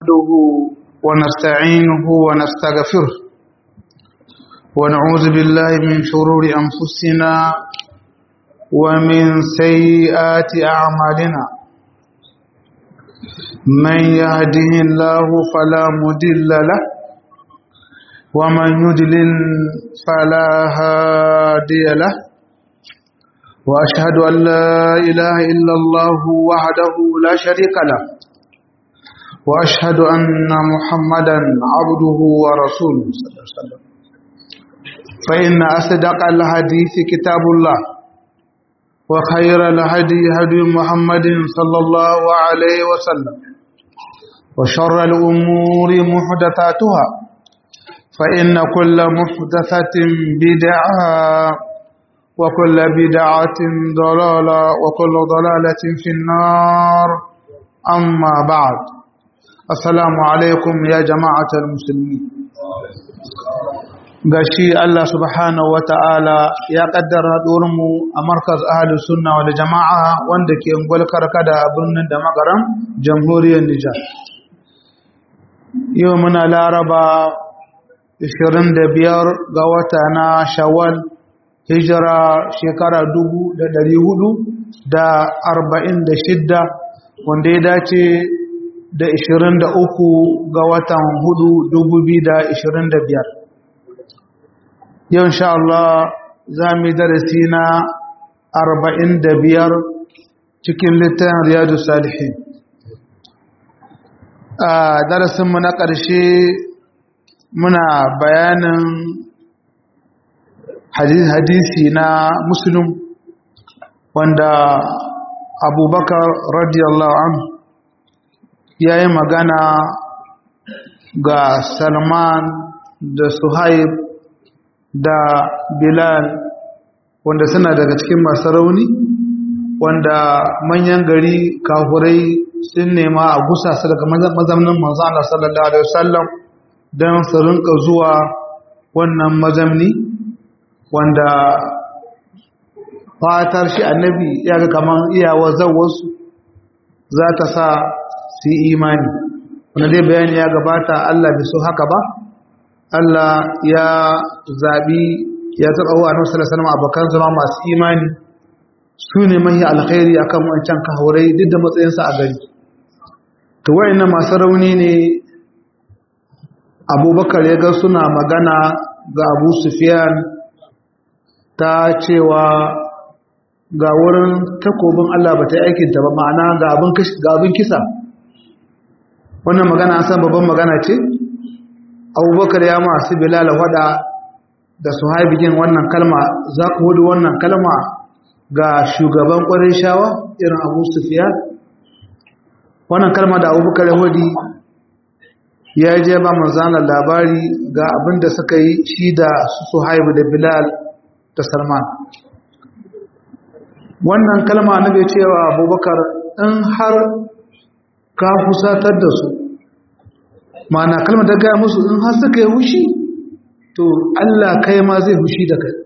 نحمده ونستعينه ونستغفره ونعوذ بالله من شرور أنفسنا ومن سيئات أعمالنا من يهده الله فلا مدل له ومن يدلل فلا هادي له وأشهد أن لا إله إلا الله وحده لا شريك له وأشهد أن محمدا عبده ورسوله صلى الله عليه وسلم فإن أصدق الحديث كتاب الله وخير الهدي هدي محمد صلى الله عليه وسلم وشر الأمور محدثاتها فإن كل محدثة بدعة وكل بدعة ضلالة وكل ضلالة في النار أما بعد السلام عليكم يا جماعة المسلمين gashi Allah subhanahu wa ta'ala ya kaddara mu a markaz ahalus sunna wal jama'a wanda ke ungwal karkada a birnin da magaram jamhuriyar Nijar. Yau muna laraba 25 ga wata na shawwal hijira shekara dubu da dari hudu da arba'in da shidda wanda ya dace da ishirin da uku ga watan hudu dubu biyu da ishirin da biyar yau insha Allah za mu yi darasi na arba'in da biyar cikin littafin riyadu salihin a darasinmu na ƙarshe muna bayanin hadisi na muslim wanda abubakar radiyallahu anhu ya yi magana ga salman da suhaib da bilal wanda suna daga cikin masu rauni wanda manyan gari kafurai sun nema a gusa su daga mazamnin manzana sallallahu alaihi wasallam don su rinka zuwa wannan mazamni wanda fatar shi annabi ya ga kaman iyawa zawarsu za ta sa su yi imani wanda dai bayani ya gabata Allah bai so haka ba Allah ya zaɓi ya taɓa wa annabi sallallahu alaihi abokan zama masu imani su ne mahi alkhairi akan wancan kahurai duk da matsayinsa a gari to wayannan masu rauni ne abubakar ya ga suna magana ga abu sufyan ta cewa ga wurin takobin Allah ba ta yi aikinta ba ma'ana ga abin kisa wannan magana an san babban magana ce abubakar ya masu bilala wada da su haibigin wannan kalma za ku hudu wannan kalma ga shugaban ƙwarin shawa irin abu sufiya wannan kalma da abubakar ya hudu ya je ba manzanar labari ga abin da suka yi shi da su haibu da bilal da salman wannan kalma na bai cewa abubakar in har ka fusatar da su mana kalma ta gaya musu in har suka yi hushi to allah kai ma zai hushi da kai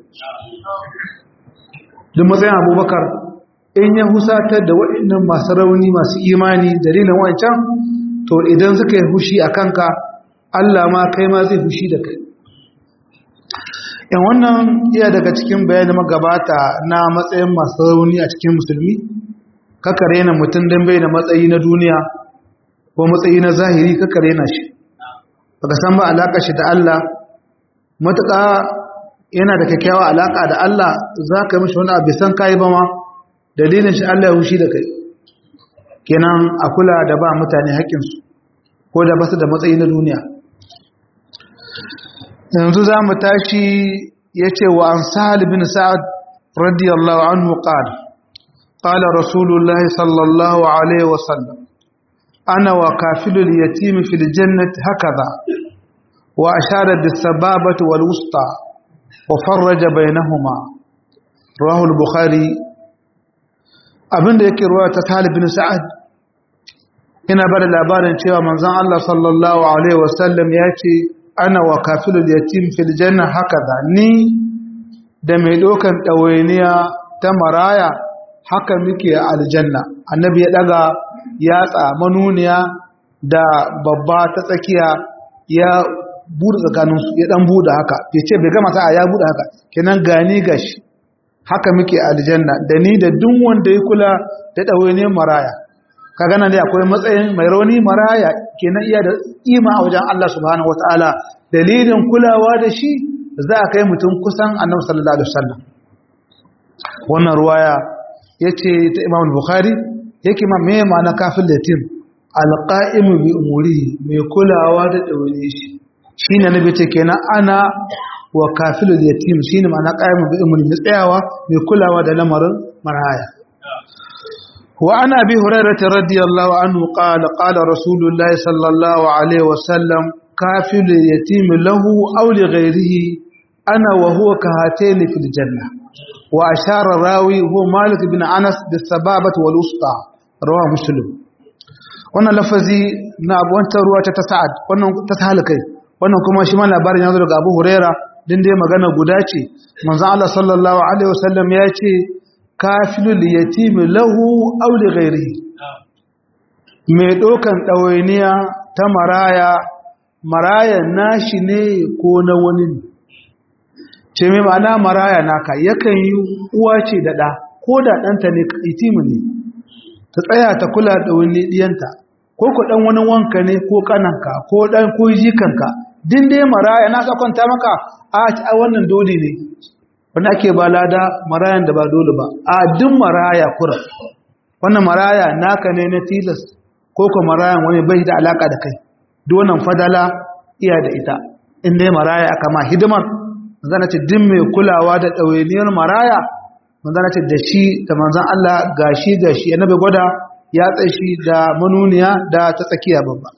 duk matsayin abubakar in ya husatar da waɗannan masu rauni masu imani dalilin wancan to idan suka yi hushi a kanka allah ma kai ma zai hushi da kai yan wannan iya daga cikin bayanin magabata na matsayin masu rauni a cikin musulmi kakare na mutum don bai da matsayi na duniya ko matsayi na zahiri kakare na shi baka san ba alaƙa shi da Allah matuƙa yana da kyakkyawa alaƙa da Allah za ka yi mashi wani abu san kayi ba ma dalilin shi Allah ya hushi da kai kenan a kula da ba mutane haƙƙinsu ko da basu da matsayi na duniya yanzu za mu tashi ya ce wa an sahal bin sa'ad radiyallahu anhu qala qala rasulullahi sallallahu alaihi wasallam ana wa kafilul yatim fil jannati hakaza wa ashara bis sababati wal wusta wa farraja bainahuma rawahu al bukhari abinda yake ruwa ta talib bin sa'ad yana bada labarin cewa manzon Allah sallallahu alaihi wasallam ya ce ana wa kafilul yatim fil janna hakaza ni da mai dokan dawainiya ta maraya haka muke a aljanna annabi ya daga yatsa manuniya da babba ta tsakiya ya buɗe tsakaninsu ya ɗan buɗe haka ya ce bai gama sa'a ya buɗe haka kenan gani gashi haka muke aljanna da ni da duk wanda ya kula da ɗawaine maraya ka gana dai akwai matsayin mai rauni maraya kenan iya da ima a wajen Allah subhanahu wataala dalilin kulawa da shi za a kai mutum kusan annabi sallallahu alaihi wasallam wannan ruwaya yace ta Imam Bukhari yake ma me ma'ana kafin latin alqa'imu bi umuri mai kulawa da daure shi shine nabi ce kenan ana wa kafilu yatim shine ma'ana qa'imu bi umuri mai tsayawa mai kulawa da lamarin maraya wa ana bi hurairah radiyallahu anhu qala qala rasulullahi sallallahu alaihi wasallam kafilu yatim lahu aw li ghayrihi ana wa huwa kahatayn fil janna wa ashara rawi huwa malik bin anas bis sababati wal usta rawa muslim wannan lafazi na abuwantar ruwa ta sa'ad wannan ta sahal kai wannan kuma shi ma labarin yanzu daga abu huraira din dai magana guda ce manzo Allah sallallahu alaihi wasallam ya ce kafilul yatim lahu aw li ghairihi mai dokan dawainiya ta maraya maraya nashi ne ko na wani ne ce mai ma'ana maraya naka yakan yi uwa ce da ɗa ko da ɗanta ne itimu ne ta tsaya ta kula da wani ɗiyanta ko ku ɗan wani wanka ne ko ƙananka ko ɗan ko jikanka din dai maraya na sa kwanta maka a a wannan dole ne wani ake ba lada marayan da ba dole ba a duk maraya kura wannan maraya naka ne na tilas ko ko marayan wani bai da alaka da kai duk wannan fadala iya da ita in dai maraya aka ma hidimar zana ce din mai kulawa da ɗawainiyar maraya manzana ce da shi da manzan Allah gashi gashi annabi gwada ya tsashi da manuniya da ta tsakiya babba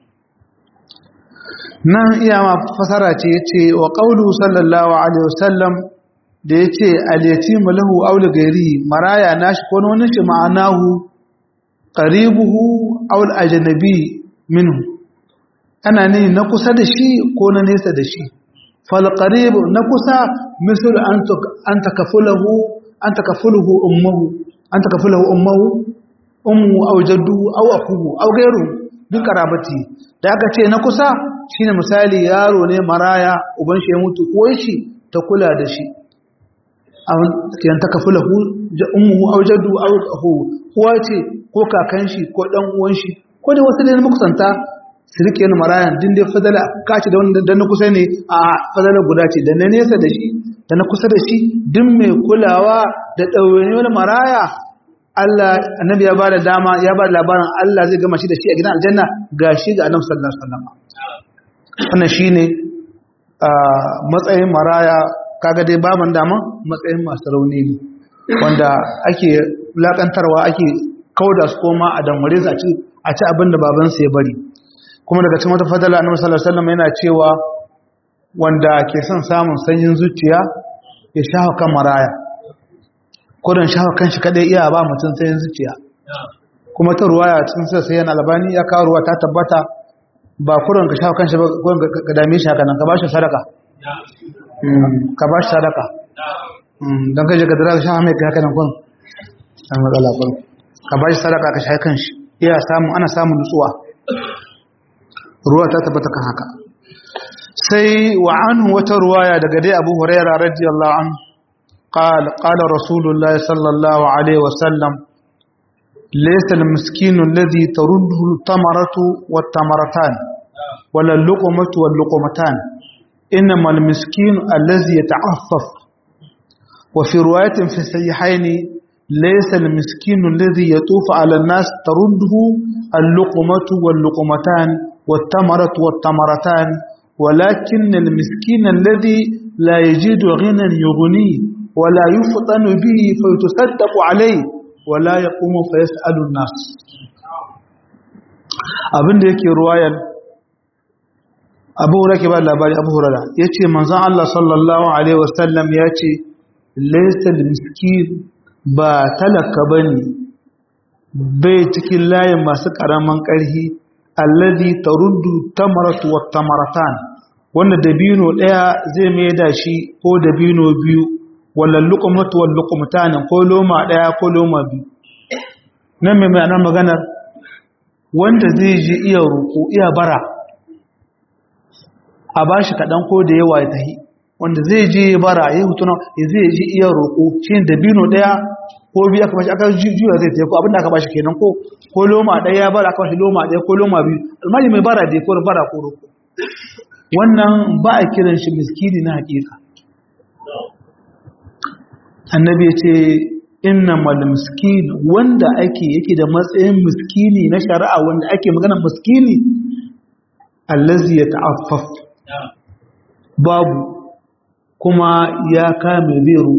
nan iya ma fasara ce yace wa qawlu sallallahu alaihi wasallam da yace al-yatimu lahu aw li ghairi maraya nashi ko wani shi ma'anahu qaribuhu aw al-ajnabi minhu ana ne na kusa da shi ko na nesa da shi fal qarib na kusa misal an takafulahu an takafulahu ummuhu an takafulahu ummuhu ummu aw jaddu aw akuhu aw ghayru bin karabati da aka ce na kusa shine misali yaro ne maraya uban shi ya mutu ko shi ta kula da shi an kiyan takafulahu ummuhu aw jaddu aw akuhu uwa ce ko kakan shi ko dan uwan shi ko da wasu ne makusanta su rike ni marayan din dai fadala kaci da wanda na kusa ne a fadala guda ce da na nesa da shi da na kusa da shi din mai kulawa da ɗaure wani maraya Allah annabi ya ba da dama ya ba da labarin Allah zai gama shi da shi a gidan aljanna ga shi ga annabi sallallahu alaihi wasallam wannan shine matsayin maraya kaga dai baban dama matsayin masu rauni ne wanda ake lakantarwa ake kauda su koma a damware su a ci a ci abin da babansa ya bari kuma daga cikin wata fadala annabi sallallahu alaihi wasallam yana cewa wanda ke son samun sanyin zuciya ya shafa kan maraya kodin shafa kan shi kadai iya ba mutum sanyin zuciya kuma ta ruwaya cikin sai sai yana albani ya kawo ruwa ta tabbata ba kurin ka shafa kan shi ba kurin ka dame shi haka nan ka bashi sadaka ka bashi sadaka don kai ka dira shafa mai haka nan kun an matsala kun ka bashi sadaka ka shafa kan shi iya samun ana samun nutsuwa ruwa ta tabbata kan haka sai wa anhu wata ruwaya daga dai Abu Huraira radiyallahu an qala qala Rasulullah sallallahu alaihi wasallam laysa al-miskinu alladhi taruddu al-tamaratu wat-tamaratan wala al-luqmatu wal-luqmatan inma al-miskinu alladhi yata'affaf wa fi riwayatin fi sahihayn ليس المسكين الذي يطوف على الناس ترده اللقمة واللقمتان والتمرة والتمرتان ولكن المسكين الذي لا يجد غنى يغنيه ولا يفطن به فيتصدق عليه ولا يقوم فيسأل الناس abin da yake ruwayar abu rake ba labari abu hurara ya ce manzan Allah sallallahu Alaihi wasallam ya ce laisal miskin ba talaka ba ne bai cikin layin masu ƙaramin ƙarfi alladhi taruddu tamaratu wat tamaratan wanda dabino daya zai mai da shi ko dabino biyu wala luqmatu wal luqmatan ko loma daya ko loma biyu nan mai ma'anar maganar wanda zai ji iya roƙo iya bara a ba shi kaɗan ko da yawa ya tahi wanda zai je bara ya hutu ya zai ji iya roƙo shi da bino ɗaya ko biyu aka bashi aka juya zai tafi ko abinda aka bashi kenan ko ko loma ɗaya ya bara aka bashi loma ɗaya ko loma biyu almali mai bara da ko bara ko roƙo wannan ba a kiran shi miskini na hakika annabi ya ce innamal miskin wanda ake yake da matsayin miskini na shari'a wanda ake magana miskini allazi ya ta'affaf babu kuma ya kame bai roƙo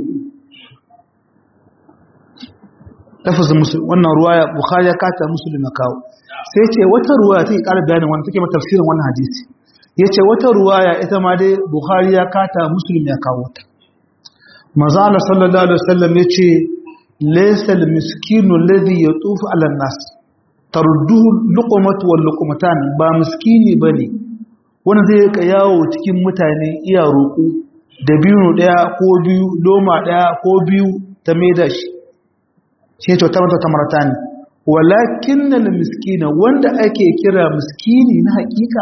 lafazin musulun wannan ruwaya bukhari ya kata musulun na kawo sai ce wata ruwaya take ƙara bayanin wannan take tafsirin wannan hadisi ya ce wata ruwaya ita ma dai bukhari ya kata musulun ya kawo ta maza Allah sallallahu alaihi wasallam ya ce laysa al-miskinu alladhi yatufu ala an-nas tarudduhu luqmatu wal luqmatan ba miskini bane wanda zai ka yawo cikin mutane iya roƙo da biyu daya ko biyu loma daya ko biyu ta maida shi sai to ta mata tamarata ne walakin al-miskina wanda ake kira miskini na hakika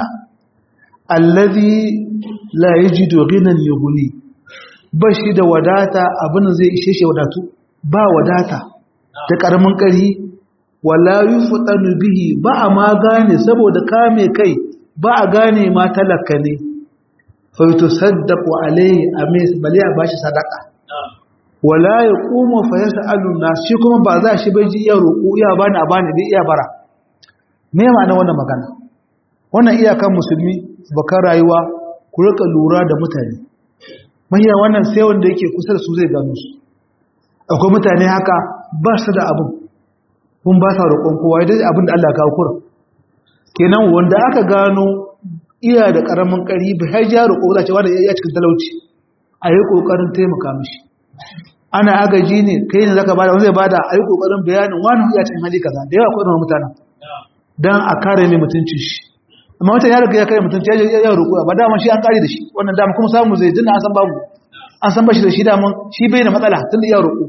allazi la yajidu ghinan yughni ba shi da wadata abin zai ishe shi wadatu ba wadata da karamin kari wala yufdanu bihi ba a ma gane saboda kame kai ba a gane ma talaka ne fa yutasaddaqu alayhi amis bali a bashi sadaka wala yaqumu fa yas'alu nas shi kuma ba za shi bai ji iya roƙo iya bani a bani dai iya bara me ma'ana wannan magana wannan iyakan musulmi bakan rayuwa ku rika lura da mutane mahiya wannan sai wanda yake kusa da su zai gano su akwai mutane haka ba su da abin kun ba sa roƙon kowa dai abin da Allah ya kawo kura kenan wanda aka gano iya da ƙaramin ƙari bai har ja roƙo za ce wanda ya cikin talauci a yi ƙoƙarin taimaka mishi ana agaji ne kai ne zaka bada wanda zai bada a yi ƙoƙarin bayanin wani ya cikin hali kaza da yawa akwai mutanen dan a kare mai mutuncin shi amma wata ya riga ya kare mutunci ya ya roƙo ba dama shi an kare da shi wannan dama kuma samu zai dinna an san babu an san bashi da shi dama shi bai da matsala tun da ya roƙo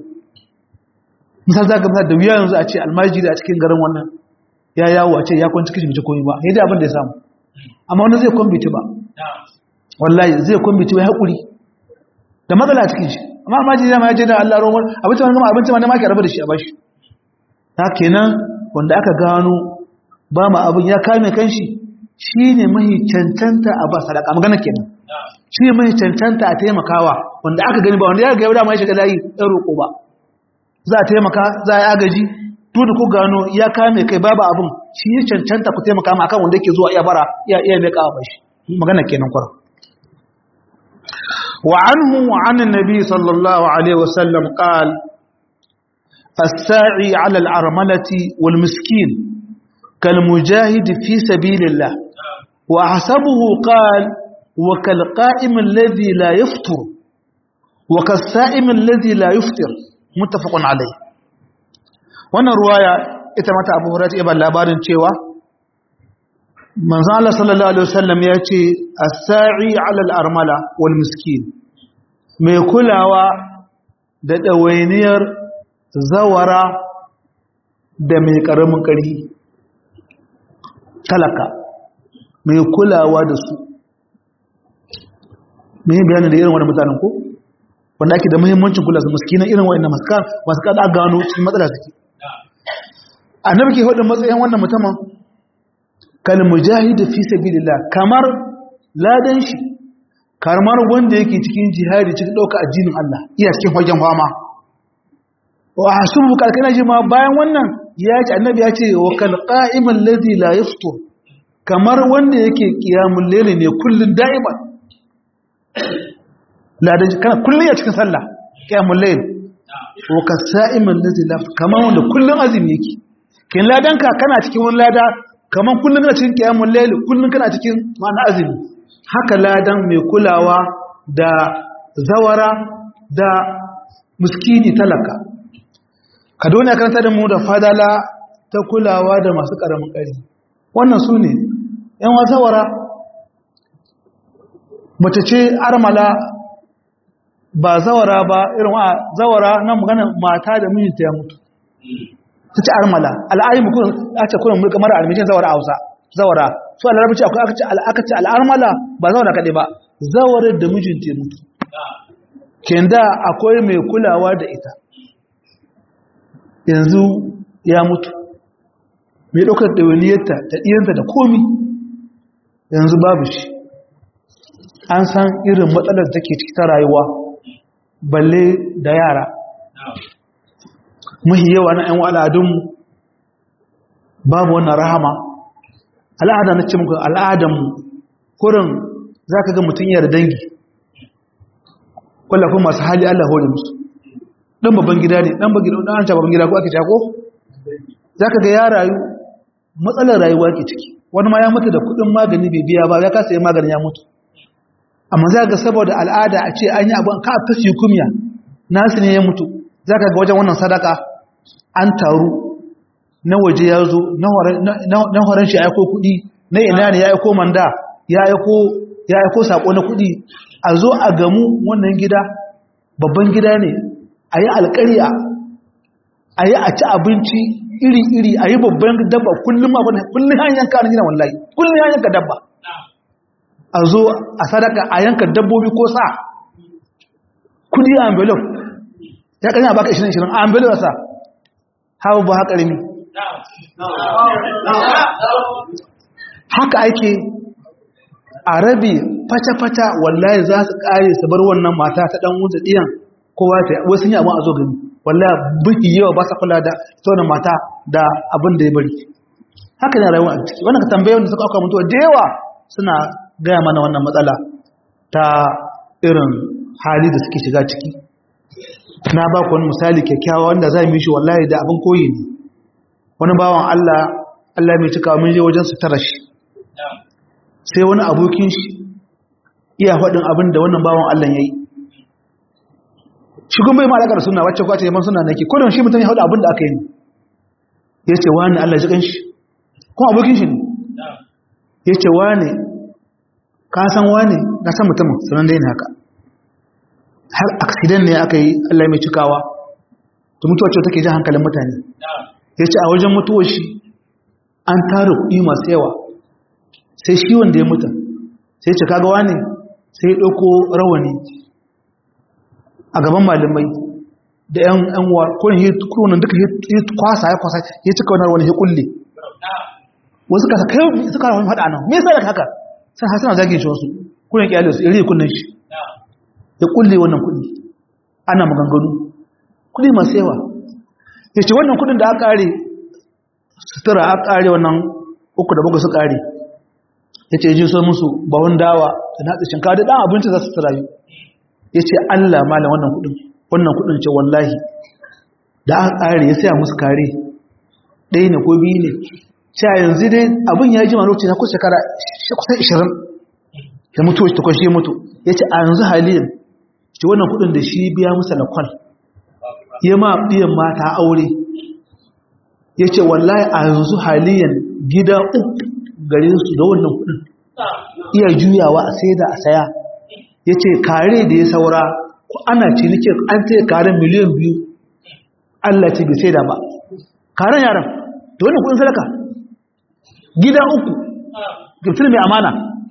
misal zaka misal da wuya yanzu a ce almajiri a cikin garin wannan ya yawo a ce ya kwanci kishi mace komai ba sai dai abin da ya samu amma wani zai kwambiti ba wallahi zai kwambiti wai haƙuri da matsala a cikin shi amma almajiri ya ma ya je da Allah roman abinci ma gama abinci ma ne ma ke rabu da shi a bashi ta kenan wanda aka gano ba ma abin ya kame kanshi shi ne mahi cancanta a ba sadaka magana kenan shi ne mahi cancanta a taimakawa wanda aka gani ba wanda ya ga dama ya shiga layi ɗan roƙo ba za a taimaka za a yi agaji duk da ku gano ya kame kai babu abin shi ya cancanta ku taimaka ma akan wanda yake zuwa iya bara iya iya mai kawo shi magana kenan kwara wa anhu wa an annabi sallallahu alaihi wasallam qal الساعي على العرملة والمسكين كالمجاهد في سبيل الله وأحسبه قال وكالقائم الذي لا يفطر وكالسائم الذي لا يفطر متفق عليه wannan ruwaya ita mata abu hurata iban labarin cewa manzo Allah sallallahu alaihi wasallam ya ce as-sa'i 'ala al-armala wal miskin mai kulawa da dawainiyar zawara da mai karamin ƙarfi talaka mai kulawa da su mai bayanin da irin wani mutanen ko wanda ake da muhimmancin kula su maskinan irin wa'in masu kada gano cikin matsala suke annabi ke hudun matsayin wannan mutumin kal mujahid fi sabilillah kamar ladan shi kamar wanda yake cikin jihadi cikin dauka addinin Allah iya cikin fagen fama wa hasubu kalkana ji ma bayan wannan ya ce annabi ya ce wa kal qa'imal ladhi la yaftur kamar wanda yake qiyamul layl ne kullun da'iman ladan kana kullun ya cikin sallah qiyamul layl wa kasa'imal ladhi la kamar wanda kullun azumi yake kin ladanka kana cikin wani lada kaman kullun kana cikin qiyamul layl kullun kana cikin ma'ana azumi haka ladan mai kulawa da zawara da muskini talaka ka dole karanta da mu da fadala ta kulawa da masu karamin ƙari wannan su ne yan zawara mace ce armala ba zawara ba irin wa zawara na magana mata da mijinta ya mutu ta ce armala al'ayimu kuma a ce kuna mulka mara almishin zawara hausa zawara su alarabci akwai aka ce aka ce al'armala ba zawara kaɗai ba zawarar da mijin te mutu kenda akwai mai kulawa da ita yanzu ya mutu mai ɗaukar ɗawainiyarta da ɗiyanta da komi yanzu babu shi an san irin matsalar da ke ciki ta rayuwa balle da yara muhi yawa na ‘yan al'adunmu babu wannan rahama al'ada na ce muku al'adanmu kurin za ka ga mutum yara dangi kwallafin masu hali Allah hori musu ɗan babban gida ne ɗan babban gida ko ake jako za ka ga ya rayu matsalar rayuwa ke ciki wani ma ya mutu da kudin magani bai biya ba ya kasa yi maganin ya mutu amma za ga saboda al'ada a ce an yi abin ka ta su kumya nasu ne ya mutu za ka ga wajen wannan sadaka an taru na waje ya zo na horon shi ya aiko kudi na ina ne ya aiko manda ya aiko sako na kudi a zo a gamu wannan gida babban gida ne a yi alkariya a yi a ci abinci iri-iri a yi babban dabba kullum abin kullum hanyar kanin gina wallahi kullum hanyar ka dabba a zo a sadaka a yanka dabbobi ko sa kudi a envelope ya kanya baka 20-20 a envelope sa hawa ba haka rimi haka ake a rabi fata-fata wallahi za su kare su bar wannan mata ta dan wuce diyan kowa ta wasu yi abin a zo gani wallahi buki yawa ba sa kula da tona mata da abin da ya bari haka ne rayuwa a ciki wannan ka tambaye wanda suka auka mutuwa da yawa suna gaya mana wannan matsala ta irin hali da suke shiga ciki na ba ku wani misali kyakkyawa wanda za mu yi shi wallahi da abin koyi ne wani bawan Allah Allah mai cika mun je wajen su tara shi sai wani abokin shi iya faɗin abin da wannan bawan Allah ya yi shi kuma bai ma alaƙar suna wacce kwace yaman suna nake kodin shi mutum ya haɗu abin da aka yi ne ya ce wani Allah ji ƙanshi kuma abokin shi ne ya ce wani ka san wani na san mutumin sanan dai ne haka har aksidan ne aka yi Allah mai cikawa to mutuwa ce take jan hankalin mutane ya ce a wajen mutuwar shi an tara kuɗi masu yawa sai shi wanda ya mutu sai ce kaga wani sai ya ɗauko rawani a gaban malamai da yan yan wa kurin yi kurin duka ya kwasa ya kwasa ya cika wani wani ya kulle wasu kasa kai suka wani faɗa nan me yasa da haka sai hasana zage shi wasu kurin kyale su iri kunnan shi ya kulle wannan kuɗi ana maganganu kuɗi masu yawa ya ce wannan kuɗin da aka ƙare sutura aka ƙare wannan uku da bakwai su ƙare ya ce ji so musu bawon dawa da natsa shinkawa da ɗan abinci za su turayi ya ce Allah malam wannan kudin wannan kudin ce wallahi da aka kare ya saya musu kare ɗaya ne ko biyu ne cewa yanzu dai abin ya ji lokaci na kusa shekara kusan ishirin da mutu ta kwashe mutu ya ce a yanzu haliyan ce wannan kudin da shi biya musu lakwal ya ma biyan mata aure ya ce wallahi a yanzu haliyan gida uku gare su da wannan kudin iya juyawa a sai da a saya ya ce kare da ya saura ko ana cinike an tsaye karen miliyan biyu Allah ce bai sai da ba karen yaran da wannan kudin sadaka gida uku giftir mai amana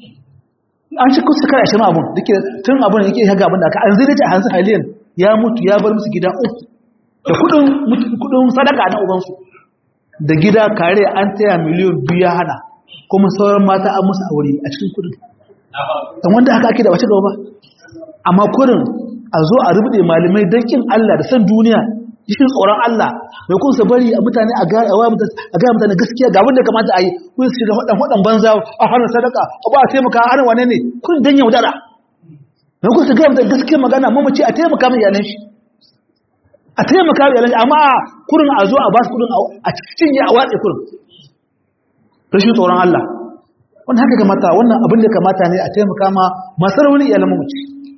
an shi kusa kare ashirin abun da ke tun abun da yake yaga abin da aka an zai dace a hansu haliyan ya mutu ya bar musu gida uku da kudin sadaka na ubansu da gida kare an taya miliyan biyu ya hana kuma sauran mata an musu aure a cikin kudin dan wanda haka ake da wace gaba amma kurin a zo a rubude malamai don kin Allah da san duniya cikin tsoron Allah mai kun sa bari a mutane a ga a ga mutane gaskiya ga wanda kamata a yi kun su da wadan wadan banza a hana sadaka a ba a taimaka a hana wane ne kun dan yaudara mai kun su ga mutane gaskiya magana mamaci a taimaka mai yalan shi a taimaka mai yalan shi amma kurin a zo a ba su kurin a cinye a watsa kurin rashin tsoron Allah wannan haka kamata wannan abin da kamata ne a taimaka ma masu rauni iyalan mamaci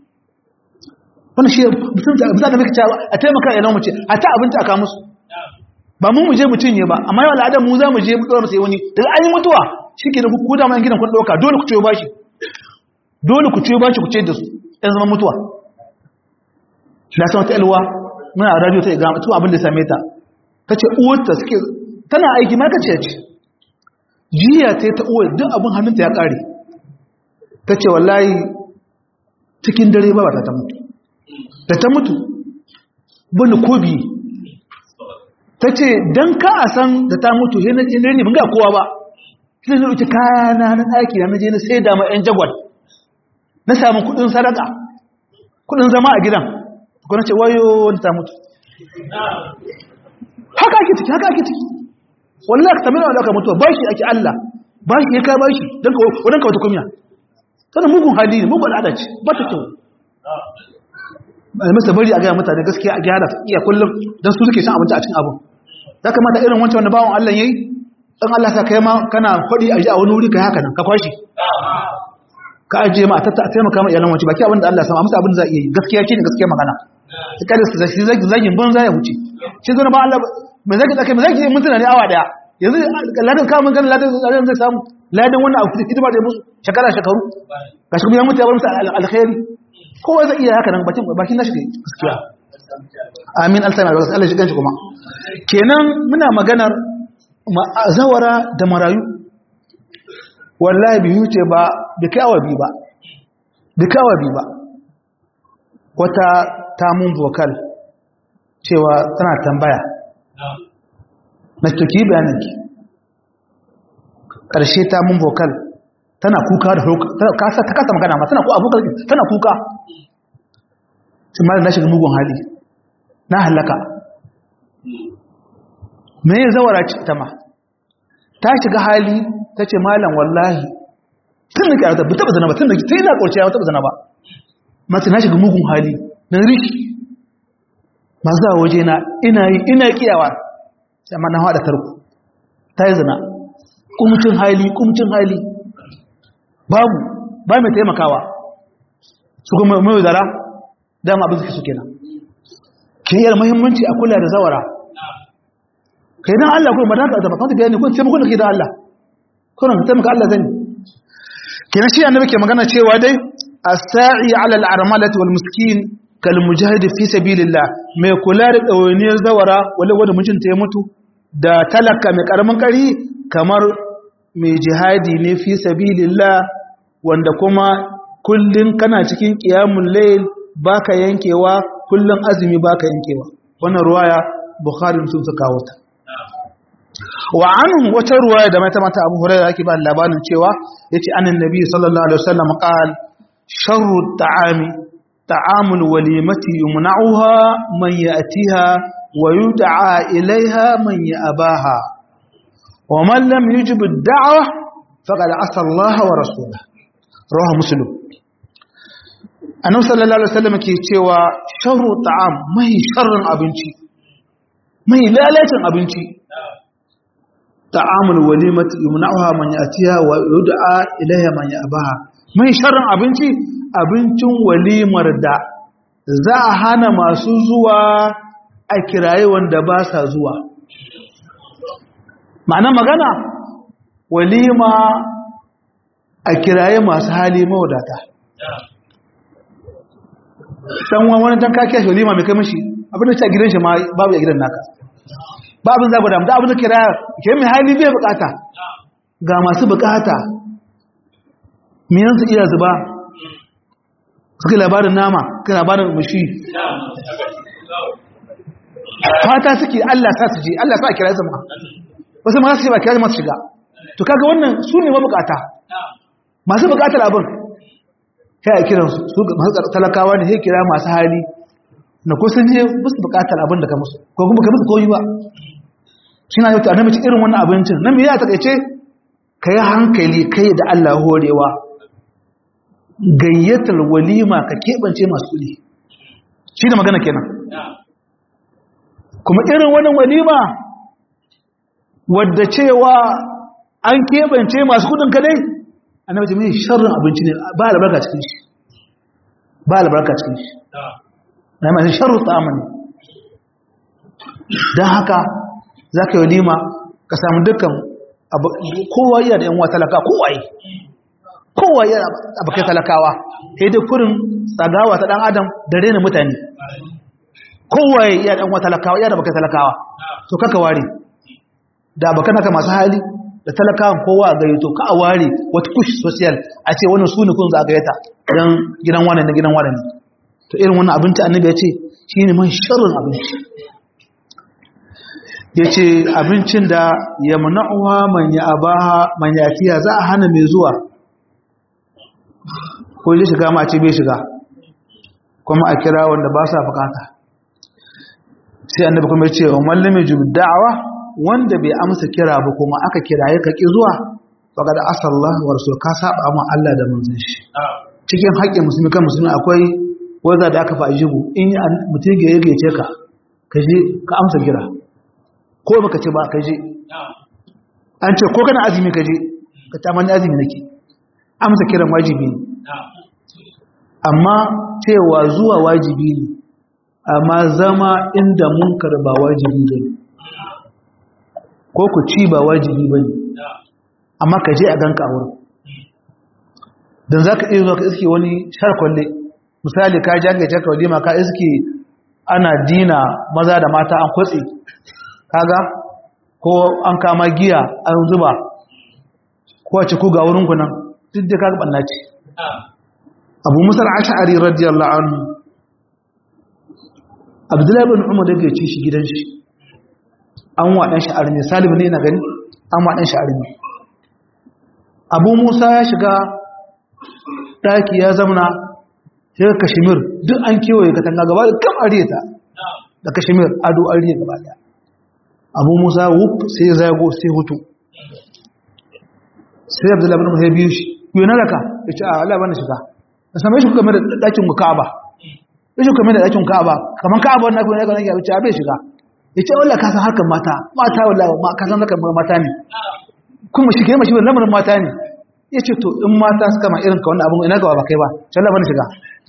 wannan shi mutum da muke cewa a taimaka iyalan mamaci a ta abinci aka musu ba mu muje mu cinye ba amma yau al'adar mu za mu je mu tsora mu sai wani daga an yi mutuwa shi ke da ku da man gidan kun ɗauka dole ku ciyo bashi dole ku ciyo bashi ku ce da su ɗan zama mutuwa na san wata ilwa muna radio ta igama tu abin da same ta ta ce uwarta suke tana aiki makaciya ce jiya ta yi ta uwar duk abin hannunta ya ƙare ta ce wallahi cikin dare ba ta ta mutu da ta mutu bani ko biyu ta ce don ka a san da ta mutu yana ne ban ga kowa ba sai na wuce kayana na ɗaki na je na sai dama 'yan jagwal na samun kudin sadaka kudin zama a gidan kuna ce wayo wani ta mutu haka ake ciki haka ake ciki wallah ka tamina wadda aka mutuwa ba shi ake Allah ba shi ya ka ba shi don ka wata kumya tana mugun hali ne mugun al'ada ce ba ta kyau masa bari a gaya mutane gaskiya a gyara iya kullum don su suke shan abinci a cikin abin ya kamata irin wancan wanda bawan Allah yayi dan Allah ka kai ma kana faɗi a ji a wani wuri kai haka nan ka kwashi ka ajiye ma a taimaka ma iyalan wace baki abin da Allah ya sama amsa abin da za a iya yi gaskiya shine gaskiya magana ta kada su zaki zaki zagin banza ya wuce shi zo na ba Allah mai zaki zaki mai zaki mun tana ne awa daya yanzu ladan ka mun gani ladan ladan zai samu ladan wannan abu hidima da musu shekara shekaru ga shi ya mutu ya bar musu alkhairi kowa zai iya haka nan bakin bakin nashi gaskiya amin alsama da Allah shi ganshi kuma kenan muna maganar zawara da marayu wallahi bi huce ba bi kai awa bi ba bi kai awa bi ba wata tamun vocal cewa tana tambaya na tuki bayananki ƙarshe tamun vocal tana kuka da kasa ta kasa magana ma tana ku abokan tana kuka sai malam na shiga mugun hali na halaka me ya zawara ta ma ta shiga hali ta ce malam wallahi tun da kyarata bai taba zana ba tun da ta yi na ƙorci ya taba zana ba mace na shiga mugun hali na rishi masu zawa waje na ina yi ina kiyawa amma na haɗa tarko ta yi zana kumcin hali kumcin hali babu ba mai taimakawa su kuma mai zara dama abin suke suke nan ke yi muhimmanci a kula da zawara ka yi don Allah kuma ba ka zaba kawai bayani kun taimakon da ke da Allah kuna ka taimaka Allah zani ke na shi annabi ke magana cewa dai as-sa'i 'ala al-armalati wal miskin kal mujahid fi sabilillah mai kula da dawainiyar zawara wala wanda mijinta ya mutu da talaka mai karamin kari kamar mai jihadi ne fi sabilillah wanda kuma kullun kana cikin qiyamul layl baka yankewa kullun azumi baka yankewa wannan ruwaya bukhari sun suka kawo ta wa anhu wata ruwaya da mata mata abu hurairah yake ba labarin cewa yace annan nabi sallallahu alaihi wasallam qal sharru ta'ami ta'amul walimati yumna'uha man ya'tiha wa yud'a ilaiha man ya'baha wa man lam yujib ad-da'wa faqad asa Allah wa rasulahu rawahu muslim annabi sallallahu alaihi wasallam ke cewa sharru ta'am mai sharrin abinci mai lalacin abinci ta'amul walimati yumna'uha man ya'tiha wa yud'a ilayha man ya'baha mai sharrin abinci abincin walimar da za a hana masu zuwa a kiraye wanda ba sa zuwa ma'ana magana walima a kiraye masu hali mawadata dan wani dan kake shi walima mai kai mishi abin da ta gidan shi ma babu ya gidan naka ba abin zagu da abin da kira ke mai hali bai bukata ga masu bukata miyansu iya zuba suka labarin nama suka labarin mushi fata suke Allah sa su je Allah sa kira su ma wasu ma su ce ba kira masu shiga to kaga wannan su ne mabukata masu bukatar abin sai a kiran su masu talakawa ne sai kira masu hali na kusan je musu bukatar abin da ka musu ko kuma ka musu koyi ba shi na yau ta annabi irin wannan abincin nan me ya takaice ka yi hankali kai da Allah horewa gayyatar walima ka keɓance masu kuɗi shi da magana kenan kuma irin wannan walima wadda cewa an keɓance masu kuɗin kadai annabi mai sharrin abinci ne ba albarka cikin shi ba albarka cikin shi na masu sharru tsamani don haka za ka yi walima ka samu dukkan kowa yana da yan wa talaka kowaye kowa yana abokai talakawa sai dai kurin tsagawa ta dan adam da rena mutane kowaye iya dan wata talakawa iya da baka talakawa to kaka ware da baka naka masu hali da talakawan kowa a gayyato ka a ware wata push social a ce wannan su ne kun za a gayyata dan gidan wani na gidan wani ne to irin wannan abinci annabi ya ce shine man sharrin abinci ya ce abincin da ya mana'uwa manya abaha manya fiya za a hana mai zuwa ko yi shiga ma ce bai shiga kuma a kira wanda ba sa bukata sai annabi kuma ya ce wa mallame da'awa wanda bai amsa kira ba kuma aka kira ya kaki zuwa faga da asallah wa rasul ka saba ma Allah da manzon shi cikin haƙƙin musulmi kan musulmi akwai wanda da aka fa ajibu in mutum ya ce ka ka je ka amsa kira ko baka ce ba ka je an ce ko kana azumi ka je ka ta mani azumi nake amsa kiran wajibi ne amma cewa zuwa wajibi ne amma zama inda munkar ba wajibi ba ne ko ku ci ba wajibi ba ne amma ka je a ganka a wurin don za ka iya zuwa ka iske wani sharkwalle misali ka jagace ka walima ka iske ana dina maza da mata an kwatse kaga ko an kama giya an zuba ko wace ku ga wurin ku nan duk da kaga banna ce Abu Musa al-Ash'ari radiyallahu anhu Abdullah ibn Umar da yake ci shi gidan shi an wa dan shi arme Salim ne na gani an wa dan shi arme Abu Musa ya shiga daki ya zamana sai Kashmir duk an kewaye katanga gaba da kam areta da Kashmir ado ariya gaba daya abu musa wuf sai zago sai hutu sai abdullahi bin musa biyu shi yi na raka ya ce a Allah bane shiga da same shi kuma da ɗakin ka'aba ya shi kuma da ɗakin ka'aba kamar ka'aba wannan kuma ya ga nake abinci abin shiga ya ce wallah ka san harkar mata mata wallah ma ka san harkar mata ne kuma shi kai mashi wannan lamarin mata ne ya ce to in mata suka ma irin ka wannan abin ina gaba ba kai ba sai Allah bane shiga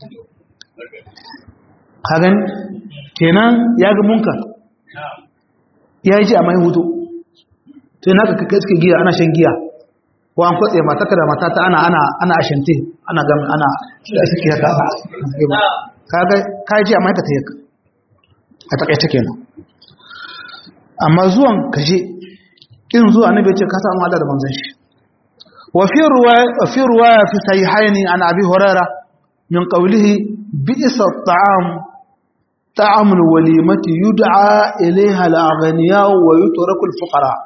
ka gani kenan ya ga munkar ya yi ji a mai hutu sai na ka suke giya ana shan giya ko an kwatse mataka da matata ana ana ana ashante ana gami ana da suke haka kaga ka ji a mai ka tayyaka a takaice kenan amma zuwan kaje in zuwa annabi ce ka samu Allah da manzon shi wa fi ruwaya fi ruwaya fi sahihaini an abi hurairah min qawlihi bi'sa at-ta'am طعم الوليمة يدعى إليها الأغنياء ويترك الفقراء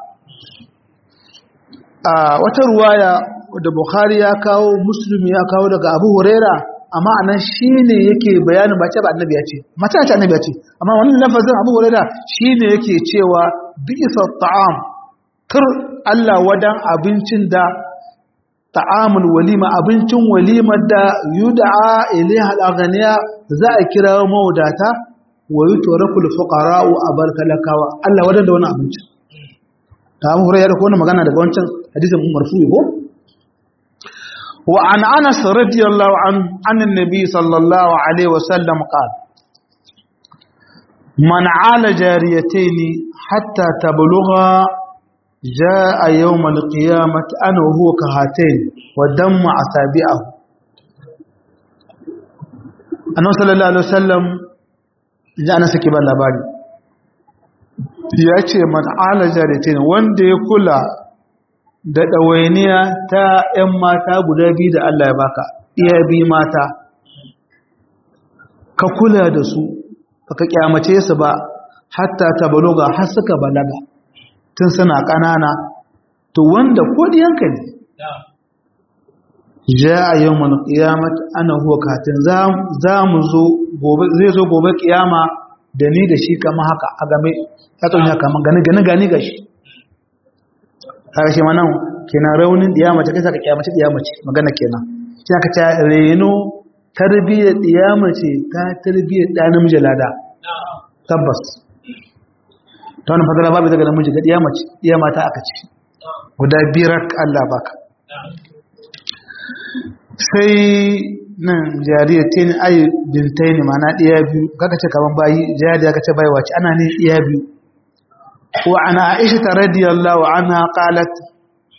wata ruwaya da Bukhari ya kawo Muslim ya kawo daga Abu Huraira amma anan shine yake bayanin ba ce ba annabi ya ce mata ce annabi ya ce amma wannan lafazin Abu Huraira shine yake cewa bi'sa ta'am kar Allah wadan abincin da ta'amul walima abincin walimar da yud'a ilaiha al-aghniya za a kira mawadata wa yi torakul fuqara'u a barkalakawa Allah wadda da wani abinci ta abu huraiya da kowane magana daga wancan hadisin marfu'i ko wa an anas radiyallahu an annan nabi sallallahu alaihi wa sallam qala man ala jariyatayn hatta tablugha jaa yawm al-qiyamah ana huwa kahatayn wa damma asabi'ahu annabi sallallahu alaihi wa sallam ji ana sake ban labari ya ce man alaja da ce wanda ya kula da ɗawainiya ta ‘yan mata guda biyu da Allah ya baka iya biyu mata ka kula da su ka kyamace su ba hatta ta baloga har suka balaga tun suna ƙanana to wanda kodiyanka ne ja a yau mana ƙiyamat ana huwa katin za mu zo zai zo gobe ƙiyama da ni da shi kama haka a game ya tsonya kama gani gani gani ga shi haka shi manan kenan raunin ɗiyamace kai saka ƙiyamace ɗiyamace magana kenan shi aka ta reno tarbiyyar ɗiyamace ta tarbiyyar ɗa namiji lada tabbas ta wani fadala babu daga namiji ga ɗiyamace ɗiyamata aka ce guda biyar Allah baka sai nan jariyar ta ne ayi bintai ne mana ɗaya biyu kaka ce kaman bayi jariya ka ce bai wace ana ne ɗaya biyu wa ana aisha ta radiyallahu anha qalat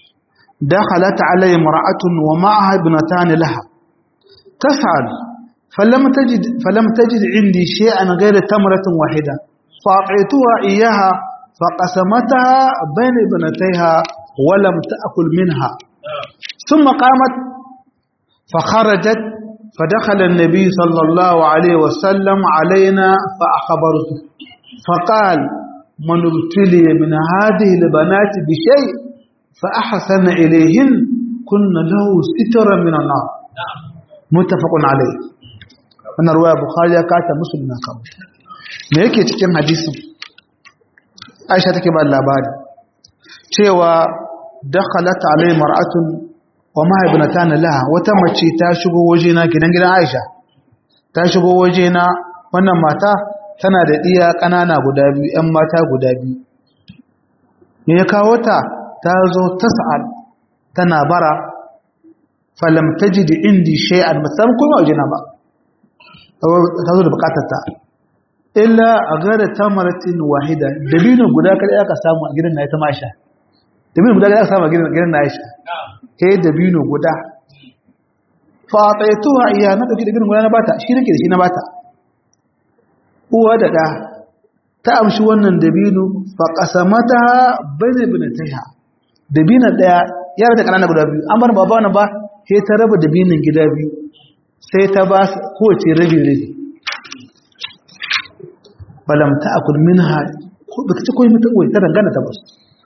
dakhalat alayya mar'atun wa ma'aha ibnatan laha tas'al فلم تجد فلم تجد عندي شيئا غير تمرة واحدة فأعطيتها إياها فقسمتها بين ابنتيها ولم تأكل منها ثم قامت فخرجت فدخل النبي صلى الله عليه وسلم علينا فأخبرته فقال من ابتلي من هذه البنات بشيء فأحسن إليهن كن له سترا من النار متفق عليه wannan ruwaya bukhari ya kata muslim na kawo me yake cikin hadisin aisha take ba labari cewa dakhalat alai mar'atun wa ma ibnatan laha wata mace ta shigo waje na gidan gidan aisha ta shigo waje na wannan mata tana da diya kanana guda biyu ƴan mata guda biyu me ya kawo ta ta zo tas'al tana bara falam tajid indi shay'an musamman kuma waje na ba ta zo da bukatarta illa a gara tamaratin wahida dabino guda kada aka samu a gidan na ita masha dabino guda kada aka samu a gidan na aisha eh dabino guda fa ataituha iya na dauki dabino guda na bata shi nake da shi na bata uwa da da ta amshi wannan dabino fa qasamata bayna binataiha dabino daya yara da kanana guda biyu an bar baba wannan ba sai ta raba dabinin gida biyu sai ta ba kowace rabi-rabi balam ta akul minha ba ta ci koyi mata uwai ta dangana ta basu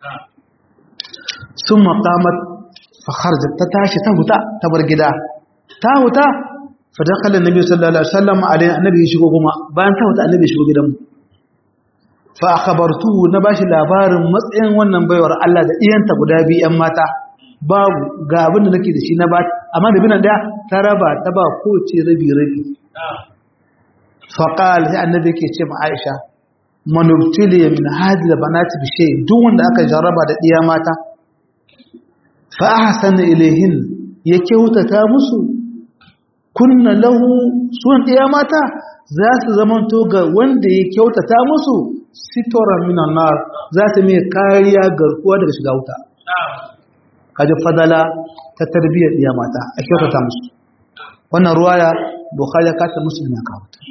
sun makamar fakharjar ta tashi ta huta ta bar gida ta huta fadakalin nabi sallallahu alaihi wasallam alai annabi ya shigo kuma bayan ta huta annabi ya shigo gidanmu fa akhbartu na bashi labarin matsayin wannan baiwar Allah da iyanta guda biyu yan mata babu ga abin da nake da shi na ba amma da binan daya ta raba ta ba kowace rabi rabi faqal sai annabi yake ce ma Aisha manubtili min hadhihi albanat bi shay duk wanda aka jarraba da diya mata fa ahsana ilayhin ya kyautata musu kunna lahu sun diya mata za su zamanto ga wanda ya kyautata musu sitoran minan nar za su mai kariya garkuwa daga shiga wuta kaji fadala ta tarbiyyar iya mata a kyautata musu wannan ruwaya bukhari ka ta muslim ya kawo ta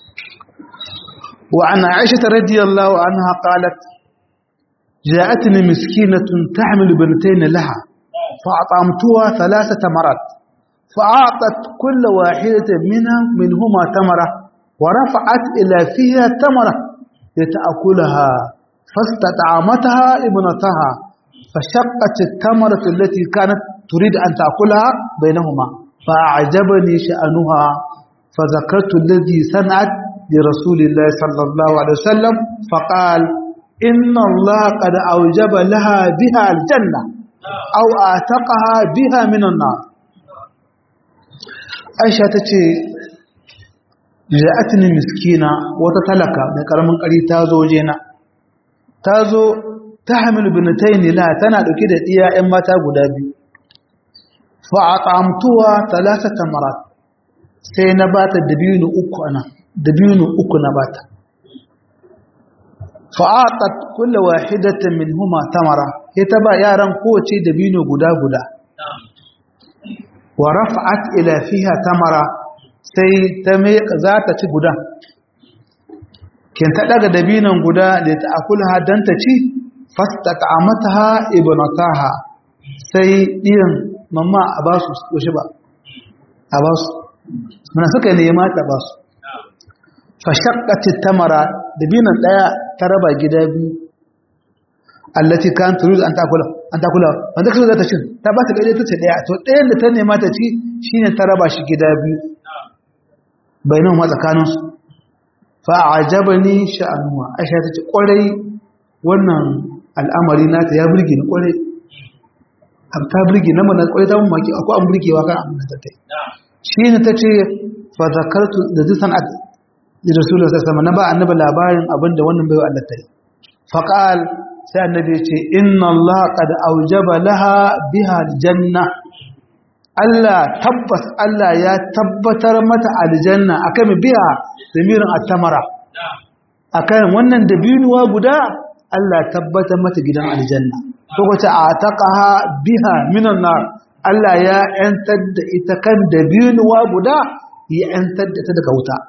wa ana aisha radiyallahu anha qalat جاءتني مسكينة تحمل بنتين لها فأطعمتها ثلاثة مرات فأعطت كل واحدة منها منهما تمرة ورفعت إلى فيها تمرة لتأكلها فاستطعمتها ابنتها فشقت التمرة التي كانت تريد أن تأكلها بينهما فأعجبني شأنها فذكرت الذي صنعت لرسول الله صلى الله عليه وسلم فقال إن الله قد أوجب لها بها الجنة أو آتقها بها من النار عائشة تتي جاءتني مسكينة وتتلك من كلام قريب تازو جينا تازو تحمل بنتين لها تنا دوكي da iya ƴan mata guda biyu fa at'amtuha thalathata marat sai na bata dabino uku ana dabino uku na bata fa atat kullu wahidatin minhuma tamara ita ba yaran kowace dabino guda guda wa rafa'at ila fiha tamara sai ta me za ta ci guda kin ta daga dabinon guda da ta akulha dan ta ci fastata'amataha ibnataha sai diyan mamma a basu yaushe ba a basu mana suka nema ta basu fa shaqqati tamara dabinan daya ta raba gida biyu allati kan turuz an takula an takula wanda kazo ta cin ta ba ta daya ta ce daya to dayan da ta nema ta ci shine ta raba shi gida biyu bainan ma tsakaninsu fa ajabani sha'anuwa aisha ta ce kwarai wannan al'amari nata ya burge ni kwarai ta burge na mana kwarai ta mun maki akwai an burgewa kan abin da ta tai shi ne ta ce fa zakartu da zai san'at da rasulullah sallallahu na ba annabi labarin abin da wannan baiwa Allah ta yi fa qal sai annabi ya ce inna Allah qad aujaba laha biha aljanna Allah tabbas Allah ya tabbatar mata aljanna akan biya zamirin at-tamara akan wannan dabinuwa guda Allah tabbatar mata gidan aljanna ko wace ataqaha biha minan nar Allah ya yantar da ita kan dabinuwa guda ya ‘yantar da ta daga wuta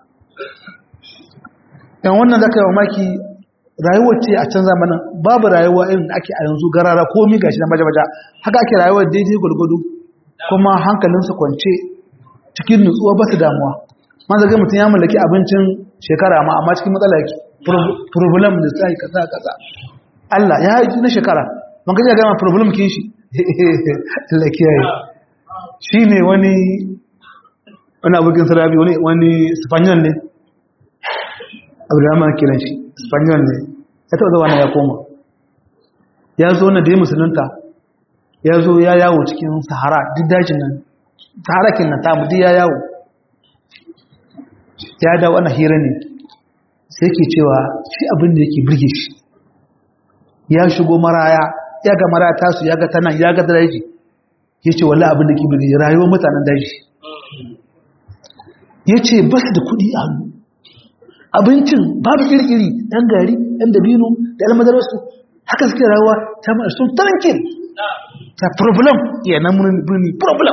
‘yan wannan zaka yi maki rayuwar ce a can zamanin babu rayuwa irin da ake a yanzu garara komi gashi na baja-baja haka ake rayuwar daidai gwargwado kuma hankalinsa kwance cikin nutsuwa ba su damuwa ma zaga mutum ya mallaki abincin shekara ma amma cikin matsala yake problem da sai kaza kaza Allah ya yi na shekara ban kaje ga ma problem kin shi Allah kiyaye shine wani wani abokin sarabi wani wani Spaniard ne Abdulrahman kiran shi Spaniard ne ya taba zuwa ya koma ya zo na da musulunta ya zo ya yawo cikin Sahara duk dajin nan Sahara kin nan ta mu ya yawo ya da wani hira ne sai ke cewa shi abin da yake birge shi ya shigo maraya ya ga maraya tasu ya ga tanan ya ga daji ya ce wala abin da ke birge rayuwar mutanen daji ya ce ba su da kuɗi a hannu abincin babu kirkiri ɗan gari ɗan dabino da almadararsu haka suke rayuwa ta mara sun tarankin ta problem yanan birni problem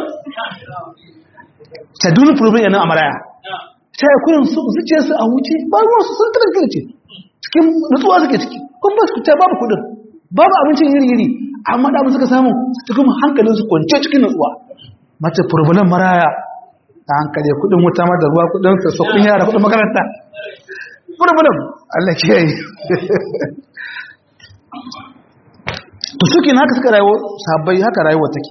ta duni problem yanan a maraya ta yi kuyin zuciyarsu a wuce ba ruwan su sun tarar ce cikin nutsuwa suke ciki kun ba su ta babu kudin babu abincin iri-iri amma da suka samu cikin hankalin su kwance cikin nutsuwa mace furbulan maraya ta hankali kudin wuta ma da ruwa kudin sa kudin yara kudin makaranta furbulan Allah ke yi to suke haka suka rayuwa sabbai haka rayuwa take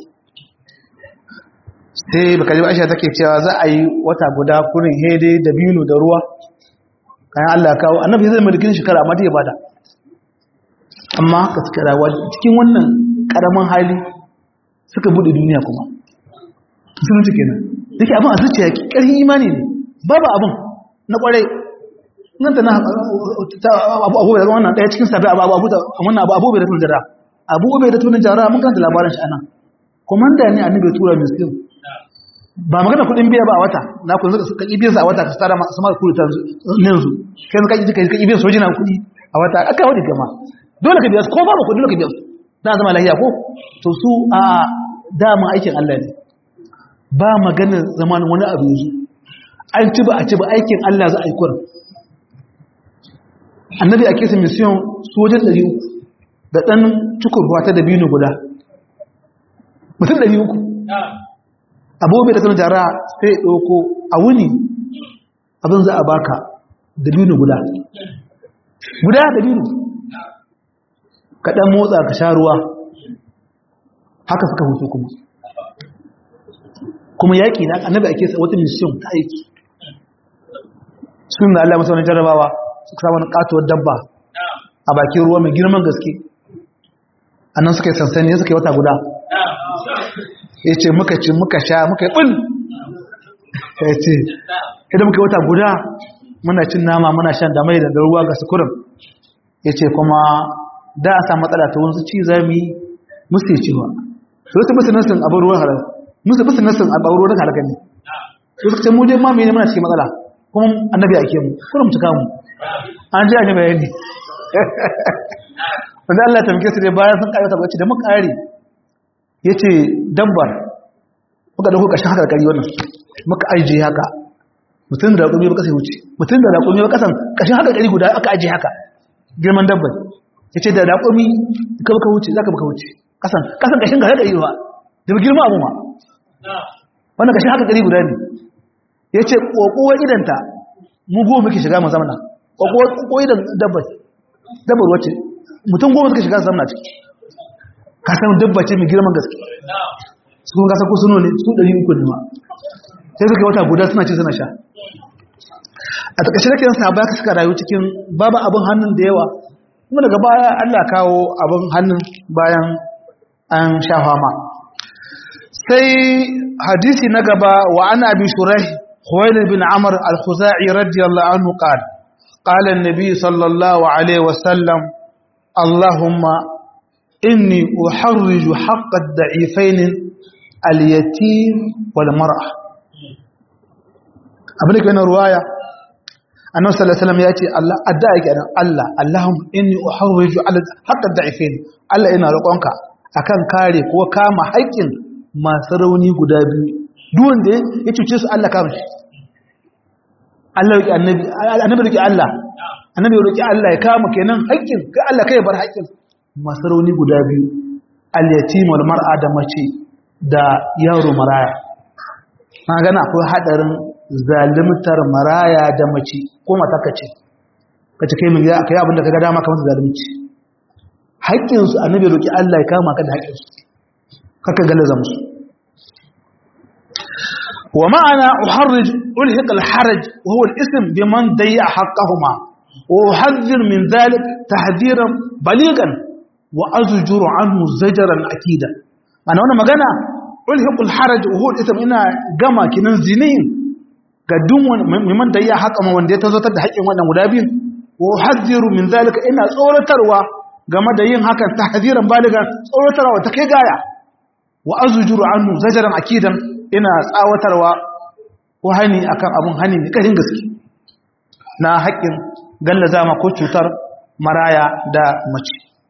sai baka ji aisha take cewa za a yi wata guda kurin hede da binu da ruwa kayan Allah kawo annabi zai mulkin shekara amma ya bada amma ka suka rayuwa cikin wannan karamin hali suka bude duniya kuma sun ci kenan yake abin a zuciya ƙarfin imani ne babu abin na kwarai nan ta na abu abu da wannan daya cikin sabi abu abu da wannan abu abu bai da tun jara abu bai da tun jara mun kanta labarin shi anan komanda ne annabi tura miskin ba magana kudin biya ba a wata na kun suka ibiyar sa a wata ka tsara masu mara kudi ta yanzu kai suka ji kai ibiyar soji na kudi a wata aka wadi gama dole ka biya su ko ba kudi dole ka biya su na zama lahiya ko to su a dama aikin Allah ne ba maganar zaman wani abu yanzu an ci ba a ci ba aikin Allah za a yi kurin annabi a kesa mission sojan 300 da ɗan cikin ruwa ta dabino guda mutum 300 abubuwa da sanar jara sai ɗauko a wuni abin za a baka dabino guda guda dabino kaɗan motsa ka sha ruwa haka suka hutu kuma kuma yaƙi na annabi ake sa wata mission ta aiki sun da Allah masu wani jarabawa suka sa wani katuwar dabba a bakin ruwa mai girman gaske a nan suka yi sansani ya suka yi wata guda ya ce muka ci muka sha muka yi ɓul ya ce idan muka yi wata guda muna cin nama muna shan da mai da ruwa ga sukurin ya ce kuma da a samu matsala ta wasu ci za mu yi musu ya cewa su wasu musu nasin abin ruwan halar musu musu nasin abin ruwan halar ne su suka ce mu dai mamaye ne muna cikin matsala kuma annabi ake mu kuma mu cika mu an ji ne bayani wanda Allah ta muke su dai bayan sun ƙarfi tabbaci da muka ƙari ya ce dabbar muka ɗauko ƙashin haka da ƙari wannan muka ajiye haka mutum da raƙumi ba ƙasa wuce mutum da raƙumi ba ƙasan ƙashin haka ƙari guda aka ajiye haka girman dabbar ya ce da raƙumi ka baka wuce za ka baka wuce ƙasan ƙasan ƙashin ka ƙari ba da ba girma abu ma wannan ƙashin haka ƙari guda ne ya ce ƙoƙowar idanta mu goma muke shiga mu zamana ƙoƙowar idan dabbar dabbar wacce mutum goma suka shiga zamana ciki ka san dabba ce mai girman gaske su kuma kasar kusurno ne su ɗari uku ne ma sai suka wata guda suna ce suna sha a takashe da kiransa ba ka suka rayu cikin babu abin hannun da yawa kuma daga baya allah kawo abin hannun bayan an sha fama sai hadisi na gaba wa ana abin shurai خويل بن عمرو الخزاعي رضي الله عنه قال قال النبي صلى الله عليه وسلم اللهم إني أحرج حق الضعيفين اليتيم والمرأة أبنك بين رواية أنه صلى الله عليه وسلم يأتي الله أدائك أنا الله اللهم إني أحرج على حق الضعيفين الله إنا لقونك akan kare ko kama haƙƙin masu rauni guda biyu duwan da ya cuce su Allah kama shi Allah roki annabi annabi roki Allah annabi roki Allah ya kama kenan haƙƙin kai Allah kai bar haƙƙin masu rauni guda biyu al-yatim wal mar'a da mace da yaro maraya na gana akwai hadarin zalimtar maraya da mace ko mata kace kace kai mun ya kai abinda kaga dama kamar zalunci haƙƙin su annabi roki Allah ya kama ka da haƙƙin su kaka galaza musu wa ma'ana uharrij ulhiq al-haraj wa huwa al-ism biman dayya haqqahuma wa uhadhir min dhalik tahdhiran baligan wa azjuru anhu zajran akida ana wannan magana ulhiq al-haraj wa huwa al-ism ina gama kinan zinin ga duk man dayya haqqama wanda ya tazotar da haƙƙin wannan guda biyu wa uhadhiru min dhalika ina tsoratarwa game da yin hakan tahdhiran baligan tsoratarwa ta kai gaya wa azujuru anhu zajaran akidan ina tsawatarwa ko hani akan abun hani ne karin gaske na haƙƙin gallaza ma ko cutar maraya da mace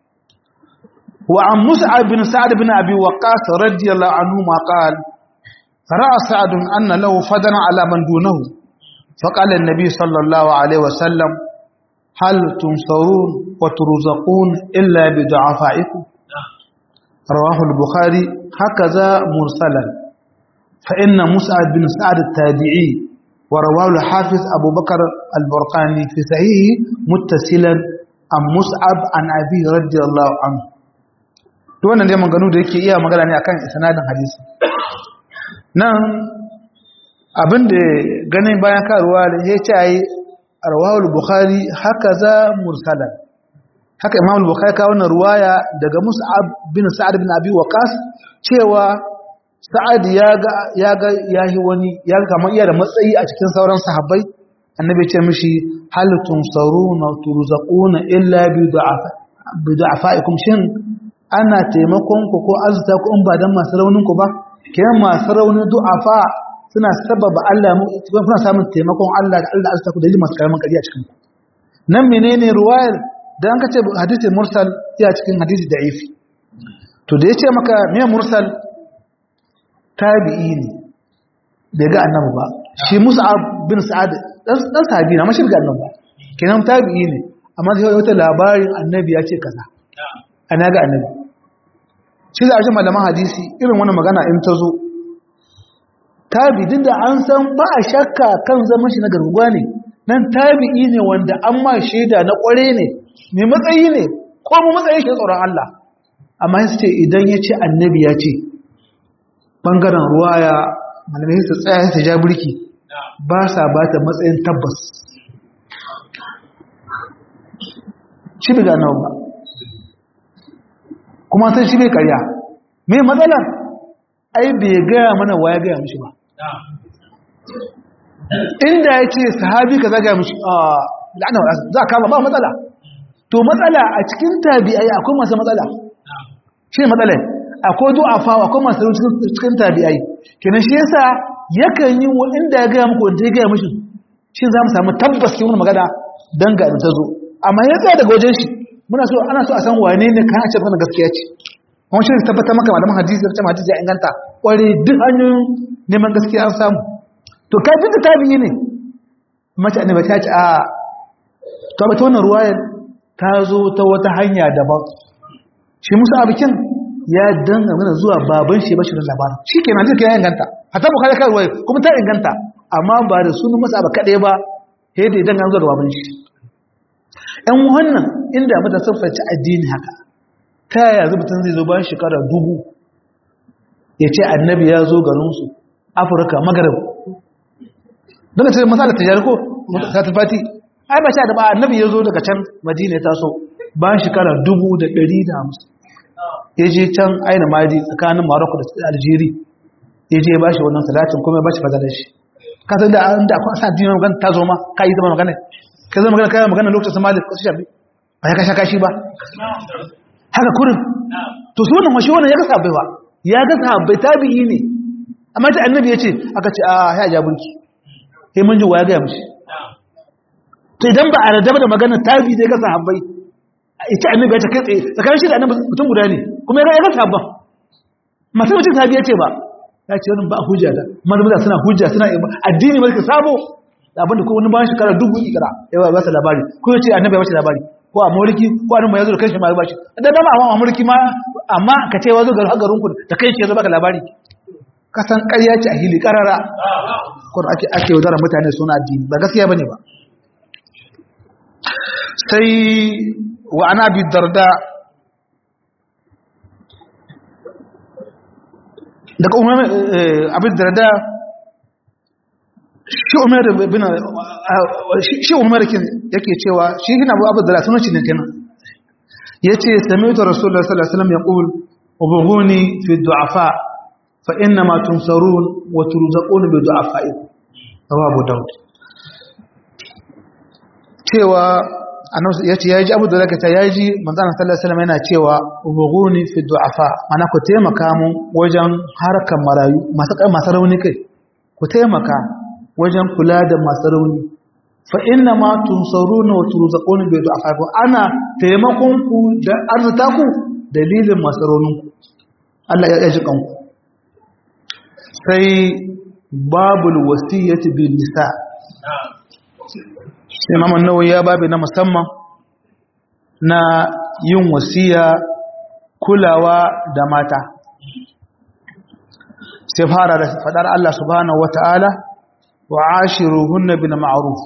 wa an mus'ab bin sa'ad bin abi waqqas radiyallahu anhu ma qala ra'a sa'ad anna lahu fadana ala man dunahu فقال النبي صلى الله عليه وسلم هل تنصرون وترزقون إلا بضعفائكم رواه البخاري هكذا مرسلا فإن مسعد بن سعد التابعي ورواه الحافظ أبو بكر البرقاني في صحيحه متصلا عن مسعب عن أبي رضي الله عنه wannan dai maganu da yake iya magana ne akan sanadin hadisi nan abin da ganin bayan karuwa da ya ce ai rawahul bukhari haka za mursalan haka imam al-bukhari ka wannan ruwaya daga mus'ab bin sa'ad bin abi waqas cewa sa'ad ya ga ya ga yahi wani ya ga kamar iya da matsayi a cikin sauran sahabbai annabi ya ce mishi hal tunsaruna turzaquna illa bi du'afa bi du'afaikum shin ana taimakon ku ko azza ku in ba dan masu raunin ku ba kiyan masu raunin du'afa suna sababa Allah mu kuna samun taimakon Allah da Allah azza ku da masu karamin kariya cikin ku nan menene ruwayar da an kace hadisi mursal ya cikin hadisi da'ifi to da yace maka me mursal tabi'i ne bai ga annabi ba shi mus'ab bin sa'ad dan dan sahabi na mashi ga annabi kenan tabi'i ne amma sai wata labarin annabi ya ce kaza ana ga annabi shi da ajin malaman hadisi irin wannan magana in ta zo tabi duk da an san ba a shakka kan zaman shi na garguwa ne nan tabi'i ne wanda an ma shaida na kware ne mai matsayi ne ko mu matsayin shi tsoron Allah amma su ce idan ya ce annabi ya ce ɓangaren ruwaya malamai su tsaya su ja burki ba sa ba ta matsayin tabbas shi bai gano ba kuma sai shi bai karya mai matsalar ai bai gaya mana waya gaya mishi ba inda ya ce sahabi ka zaga mishi a la'ana wa za a kama ba matsala to matsala a cikin tabi'ai akwai masu matsala shi ne matsalai akwai du'afa akwai masu cikin tabi'ai kenan shi yasa yakan yi wa inda ya gaya muku wanda ya gaya mishi shi za mu samu tabbas ke wani magana don ga ta zo amma ya tsaya daga wajen shi muna so ana so a san wane ne kan a ce wannan gaskiya ce kuma shi tabbatar maka malaman hadisi da cewa hadisi ya inganta kware duk hanyoyin neman gaskiya an samu to kai duk tabi'i ne mace annabi ta ce a to ba ta wannan ruwayar ta zo ta wata hanya daban shi musa abikin ya danga mana zuwa baban shi bashirin labarin shi ke nan ya inganta a ta bukari kai ruwaya kuma ta inganta amma ba da sunan masa ba kaɗai ba sai da idan an zo da baban shi ‘yan wannan inda mata siffarci addini haka ta yaya zubutun zai zo bayan shekara dubu ya ce annabi ya zo garinsu afirka magarib don ta masala ta jari ko ta tafati ai ba sha da ba annabi ya zo daga can madina ta so bayan shekara dubu da ɗari da hamsin ya je can aina madi tsakanin maroko da algeria ya je ya ba shi wannan salatin kuma ya ba shi fadalar shi kasar da an da akwai sa dina magana ta zo ma ka yi zama magana ka zama magana kayan magana lokacin somali ko su shafi ba ya kasha kashi ba haka kurin to su wannan mashi wannan ya ga sabai ba ya ga sabai tabi'i ne amma ta annabi ya ce aka ce a ya ja burki sai mun ji wa ya gaya mishi to idan ba a radaba da magana tabi da ya ga sahabbai ita annabi ya ce kai tsaye tsakanin shi da annabi mutum guda ne kuma ya ga sahabban masu mutum tabi ya ce ba ya ce wani ba hujja da mazubuta suna hujja suna addini mulki sabo abinda ko wani bayan shekara dubu ikira ya ba su labari ko ya ce annabi ya bashi labari ko a mulki ko annabi ya zo da kanshi ma ya bashi da dama a mulki ma amma ka ce wazo ga garin ku da kanshi ya zo baka labari ka san ƙarya ce a hili karara ko ake ake yaudarar mutane suna addini ba gaskiya bane ba sai wa ana bi darda daga umar abin darda shi umar bin shi umar kin yake cewa shi hina abu abu darda sunan shi ne kenan yace sami'tu rasulullahi sallallahu alaihi wasallam yaqul ubghuni fi du'afa fa inna ma tunsarun wa turzaqun bi du'afaikum abu daud cewa annabi yace yaji abu da zaka ta yaji manzo Allah sallallahu alaihi wasallam yana cewa ubghuni fi du'afa mana ku taimaka mu wajen harkan marayu masu masu rauni kai ku taimaka wajen kula da masu rauni fa inna ma tunsaruna wa turzaquna bi du'afa ana taimakon ku da arzuta ku dalilin masu raunin ku Allah ya ji kanku sai babul wasiyyati bin nisa imam an-nawawi ya babi na musamman na yin wasiya kulawa da mata sai fara da fadar Allah subhanahu wata'ala wa ashiruhunna bil ma'ruf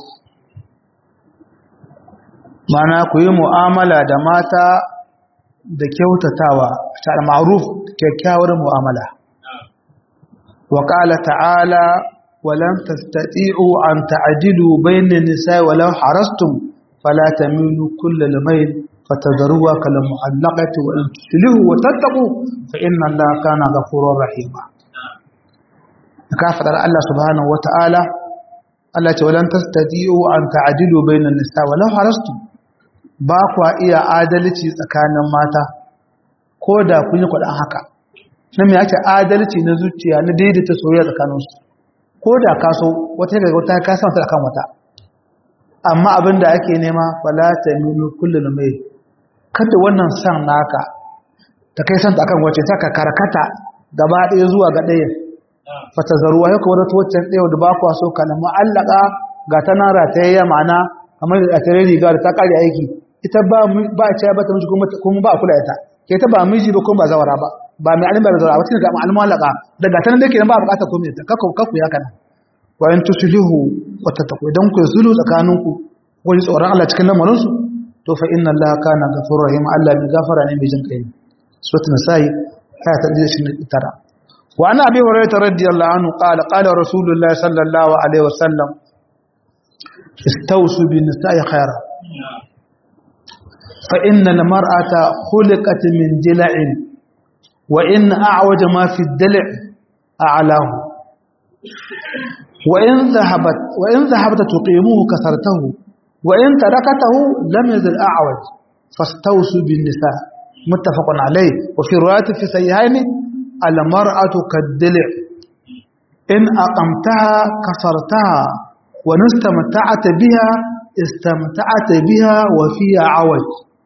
mana ku yi mu'amala da mata da kyautatawa ta ma'ruf kyakkyawar mu'amala wa qala ta'ala ولن تستطيعوا أن تعدلوا بين النساء ولو حرصتم فلا تميلوا كل الميل فتذروها كالمعلقة وإن تصلحوا وتتقوا فإن الله كان غفورا رحيما كافر الله سبحانه وتعالى Allah ce walan tastati'u an ta'dilu bainan nisa walau harastu ba kwa iya adalci tsakanin mata ko da kun yi kwadan haka nan me yake adalci na zuciya na daidaita soyayya tsakaninsu ko da ka so wata daga wata ka san ta kan wata amma abin da ake nema fala ta milu kullun mai kada wannan san naka ta kai san ta kan wace ta ka karkata gaba ɗaya zuwa ga ɗaya fata zaruwa yau kawai wata wacce ɗaya da ba ku so ka na ma'allaka ga ta nan ratayayya ma'ana kamar da tare riga da ta kare aiki ita ba ba a cewa ba ta miji kuma ba a kula ita ke ta ba miji ba kuma ba zawara ba ba mai alimbar zawara ba cikin ga ma'almalaka daga ta nan da ke nan ba a bukatar komai ta kakku kakku ya kana wa in tuslihu wa tattaqu idan ku zulu tsakaninku wani tsoron Allah cikin lamarin su to fa inna Allah kana ghafurur rahim Allah mai gafara ne mai jin kai suratul nisa'i aya ta 29 wa ana abi hurairah radiyallahu anhu qala qala rasulullah sallallahu alaihi wasallam istawsu bin nisa'i khaira fa inna al-mar'ata khuliqat min dila'in wa in a'waja ma fi ad-dil' a'lahu وإن ذهبت وإن ذهبت تقيمه كسرته وإن تركته لم يزل أعوج فاستوصوا بالنساء متفق عليه وفي رواية في سيهين المرأة كالدلع إن أقمتها كسرتها وإن استمتعت بها استمتعت بها وفيها عوج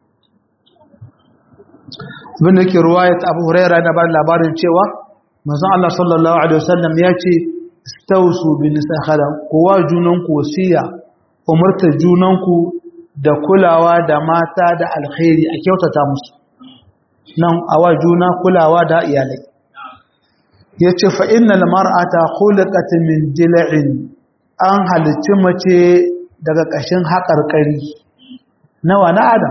من رواية أبو هريرة نبال لابارن شوى مزع الله صلى الله عليه وسلم يأتي stausu bin nisakhala kowa junanku wasiya umarta junanku da kulawa da mata da alkhairi a kyautata musu nan awa juna kulawa da iyalai yace fa innal mar'ata khuliqat min dil'in an halicci mace daga kashin haƙarƙari nawa na adam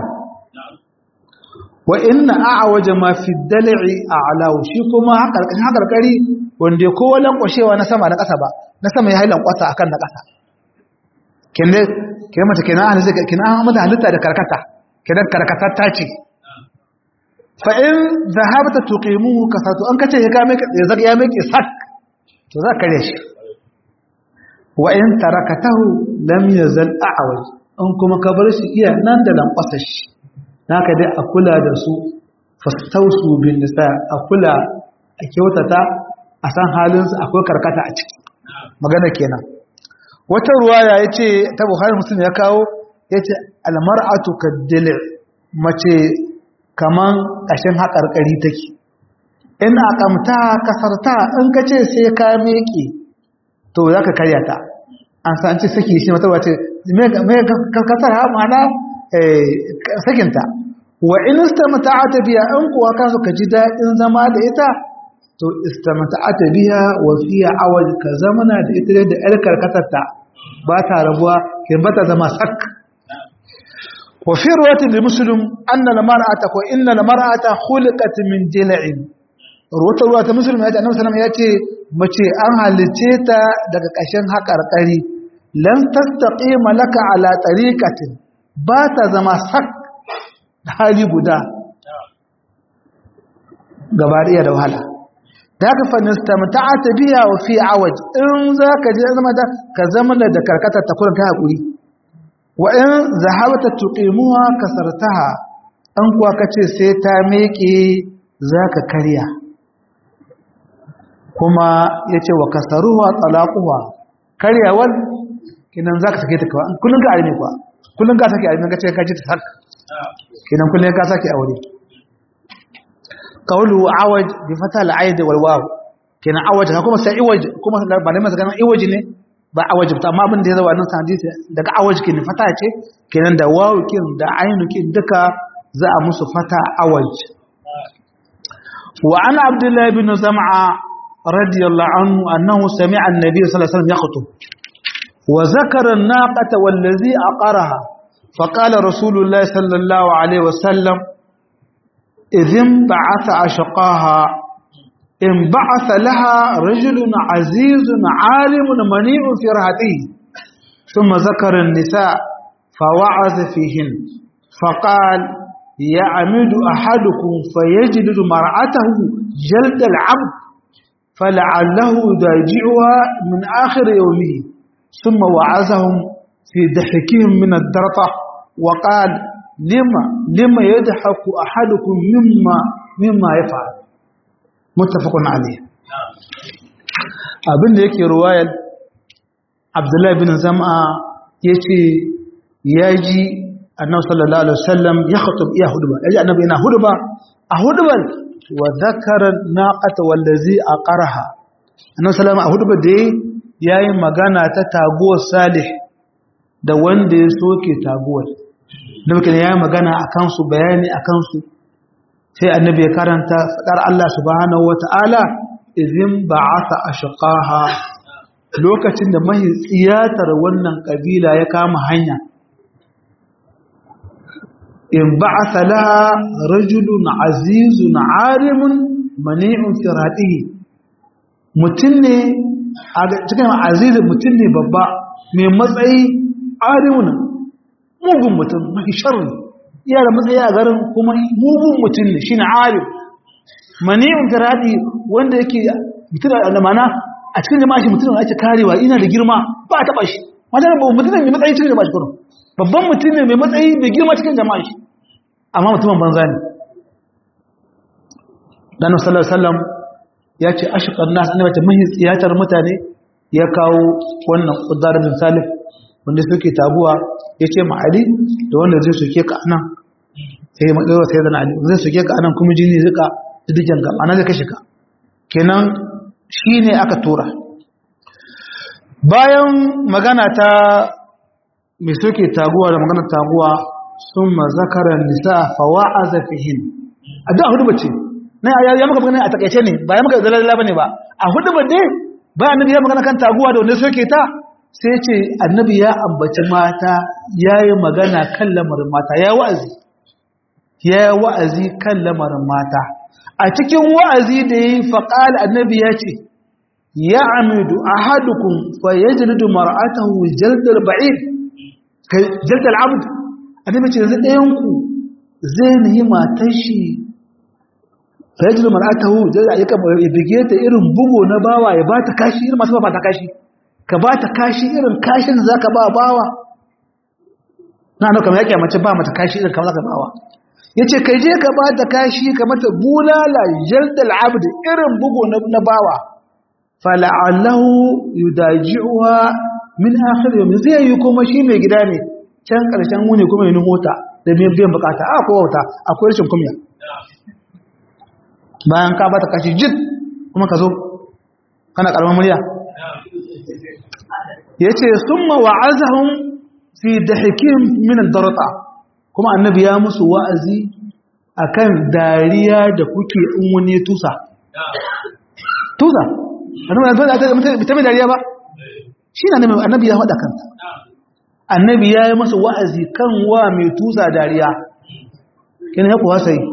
wa inna a'waja ma fi dal'i a'lahu shi kuma haƙarƙari haƙarƙari wanda kowa lankwashewa na sama na ƙasa ba na sama ya hailan kwata akan na ƙasa kende ke mata kenan an zai kenan an mata halitta da karkata kenan karkatar ta ce fa in zahabta tuqimuhu kasatu an kace ya kame ya zaka ya meke sak to za ka shi wa in tarakatahu lam yazal a'waj an kuma ka bar shi iya nan da lankwasa shi naka dai a kula da su fastausu bin nisa a kula a kyautata a san halinsu akwai karkata a ciki magana kenan wata ruwaya ya ce ta buhari musulun ya kawo ya ce almar'atu kaddil mace kaman ƙashin haƙarƙari take in a ƙamta kasarta in ka ce sai ka meƙe to za ka karya ta an san ce saki shi mata wace mai karkatar ha ma'ana sakinta wa in istamta'ata biya an kuwa ka so ka ji daɗin zama da ita to istamta'ata biya wa fiya awal ka zamana da ita da yar karkatarta ba ta rabuwa kin ba ta zama sak wa fi riwayatin li muslim anna al mar'ata ko inna al mar'ata khuliqat min jil'in ruwata ruwata muslim ya ce annabi sallallahu alaihi wasallam ya ce mace an halice ta daga ƙashin haƙarƙari lan tastaqima laka ala tariqatin ba ta zama sak hali guda gaba da wahala da ka fa nistamta'ata biya wa fi awaj in zaka je zama da ka zama da karkata ta kurin ta hakuri wa in zahabata tuqimuha kasartaha an kuwa kace sai ta meke zaka karya kuma yace wa kasaruha talaquha karyawal kinan zaka sake ta kawai kullun ka arme kuwa kullun ka sake arme kace ka ji ta sak kinan kullun ka sake aure qawlu awaj bi fata al-aid wal waw kinan awaj kuma sai iwaj kuma ba ne masa ganin iwaj ne ba awaj ta amma abin da ya zo wannan hadisi daga awaj kin fata ce kinan da waw kin da ainu kin duka za a musu fata awaj wa ana abdullahi bin zam'a radiyallahu anhu annahu sami'a an-nabiy sallallahu alaihi wasallam yakhutub وذكر الناقة والذي أقرها فقال رسول الله صلى الله عليه وسلم إذ انبعث أشقاها انبعث لها رجل عزيز عالم منيع في رهته ثم ذكر النساء فوعظ فيهن فقال يعمد أحدكم فيجلد مرأته جلد العبد فلعله يداجعها من آخر يومه ثم وعزهم في ضحكهم من الدرطة وقال لما لما يضحك أحدكم مما مما يفعل متفق عليه abin da yake ruwayar abdullahi bin zama ya ce ya ji annabi sallallahu alaihi wasallam ya khutub iya huduba ya ji annabi yana huduba a hudubar wa zakara naqata wallazi aqaraha annabi sallallahu alaihi a hudubar da ya yi magana ta taguwar salih da wanda ya soke taguwar nabikin ya yi magana a kansu bayani a kansu sai annabi ya karanta faɗar Allah subhanahu wata'ala izin ba'asa ashqaha lokacin da mahi tsiyatar wannan kabila ya kama hanya in ba'asa laha rajulun azizun arimun mani'un firatihi mutum ne a cikin azizi mutum ne babba mai matsayi arimun mugun mutum mafi sharri iya da matsayi a garin kuma mugun mutum ne shi ne arim mani'un firatihi wanda yake mutum da mana a cikin jama'a shi mutum da ake karewa ina da girma ba a taɓa shi wajen mutum ne mai matsayi cikin jama'a shi kuma babban mutum ne mai matsayi mai girma cikin jama'a shi amma mutumin banza ne dan sallallahu alaihi wasallam ya ce ashqan nas annabi ta mahi tsiyatar mutane ya kawo wannan qudar bin salih wanda suke tabuwa ya ce ma ali da wanda zai soke ka anan sai ma dawo sai dan ali zai soke ka anan kuma jini zika didijan ga anan zai kashe ka kenan shine aka tura bayan magana ta mai soke taguwa da magana taguwa sun mazakarar nisa fawa'aza fihin a da hudu bace na ya maka magana a takaice ne ba ya maka zalala bane ba a hudu ba dai ba annabi ya magana kan taguwa da wanda soke ta sai ce annabi ya ambaci mata yayi magana kan lamarin mata ya wa'azi ya wa'azi kan lamarin mata a cikin wa'azi da yayi faqal annabi ya ce ya amidu ahadukum fa yajlidu mar'atahu jaldal ba'id kai jaldal abd annabi ce yanzu ɗayan ku zai nihi matar shi fa yajlidu mar'atahu jaldal ya kama ya bige ta irin bugo na bawa ya ba ta kashi irin masu ba ta kashi ka ba ta kashi irin kashin za ka ba bawa na nan kamar ya kyamace ba mata kashi irin kamar za ka bawa ya ce kai je ka ba ta kashi ka mata bulala jaldal abd irin bugo na bawa fala'allahu yudaji'uha min akhir yawm zai yi kuma shi mai gida ne can karshen wuni kuma yin hota da biyan bukata a ko wata akwai rashin kumya bayan ka bata kashi jid kuma ka zo kana karamin murya yace summa wa'azahum fi dahkim min ad-darata kuma annabi ya musu wa'azi akan dariya da kuke in wani tusa tusa annabi ta mai dariya ba shi na annabi ya faɗa kanta annabi ya yi masa wa'azi kan wa mai tusa dariya kina ya kuwa sai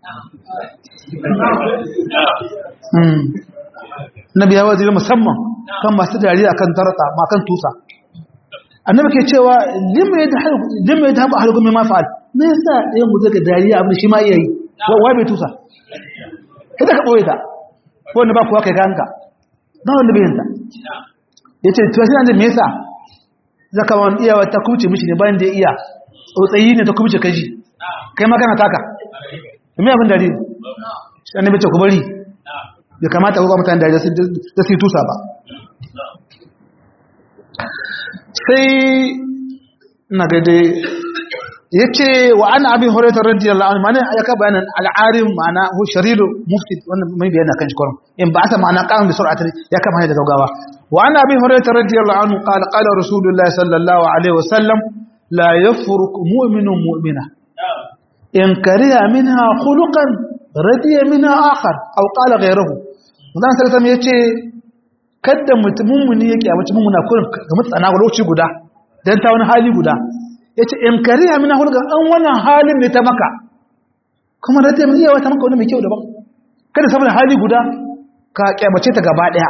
annabi ya wa'azi musamman kan masu dariya kan tarata ma kan tusa annabi ke cewa limma ya ta haɓa halukun mai mafa'al me yasa ɗayan mu zaka dariya abin shi ma iya yi wa bai tusa kada ka ɓoye ta ko wanda ba kuwa kai ganka ba wanda bai yanta ya ce tuwa suna da me yasa zaka wani iyawa ta kuce mishi ne bayan da ya iya tsotsayi ne ta kuce kaji kai magana taka me abin dare shi annabi ce ku bari bai kamata ku ga mutane dare da su yi tusa ba sai na gade ya ce wa ana abin horatar radiyallahu anhu mana ya ka bayanan al'arim ma'ana hu shariru mufti wannan mai bayana kan shi kwarin in ba ta ma'ana kan da sur'ata ya kama hanyar da gaugawa wa ana abin horatar radiyallahu anhu qala qala rasulullahi sallallahu alaihi wasallam la yafruq mu'minun mu'mina in kariha minha khuluqan radiya minha akhar aw qala ghayruhu wannan sallallahu ya ce kada mutumin mu ne yake a mutumin mu na kurin ga mutsana lokaci guda dan ta wani hali guda ya ce in kariya mina hulga an wannan halin ne ta maka kuma da ta yi yawa ta maka wani mai kyau daban kada saboda hali guda ka kyamace ta gaba daya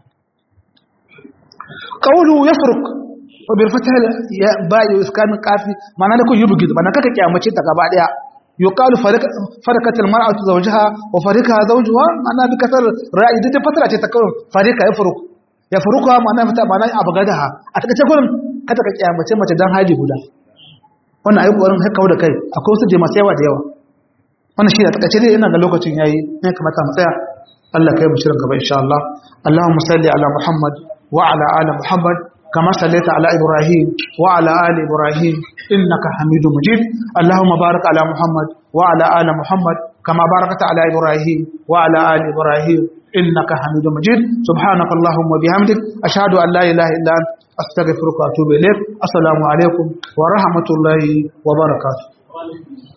qawlu yafruk wa bil fatah ya ba'i iskan qafi ma'ana da kun yubgid ma'ana kaka kyamace ta gaba daya yuqalu farakat al mar'atu zawjaha wa farika zawjuha ma'ana bi kasar ra'i da fatara ce ta kawai farika yafruk yafruka ma'ana fata ma'ana abgadaha a take gurin kada ka kyamace mace dan hali guda wannan ayi kokarin haka da kai akwai wasu masu yawa da yawa wannan shi da takaice dai ina ga lokacin yayi ne kamata mu tsaya Allah kai mu shirin gaba insha Allah Allahumma salli ala Muhammad wa ala ali Muhammad kama sallaita ala Ibrahim wa ala ali Ibrahim innaka Hamidum Majid Allahumma barik ala Muhammad wa ala ali Muhammad kama barakta ala Ibrahim wa ala ali Ibrahim innaka Hamidum Majid subhanaka Allahumma bihamdik ashhadu an la ilaha illa anta أستغفرك وأتوب إليك السلام عليكم ورحمة الله وبركاته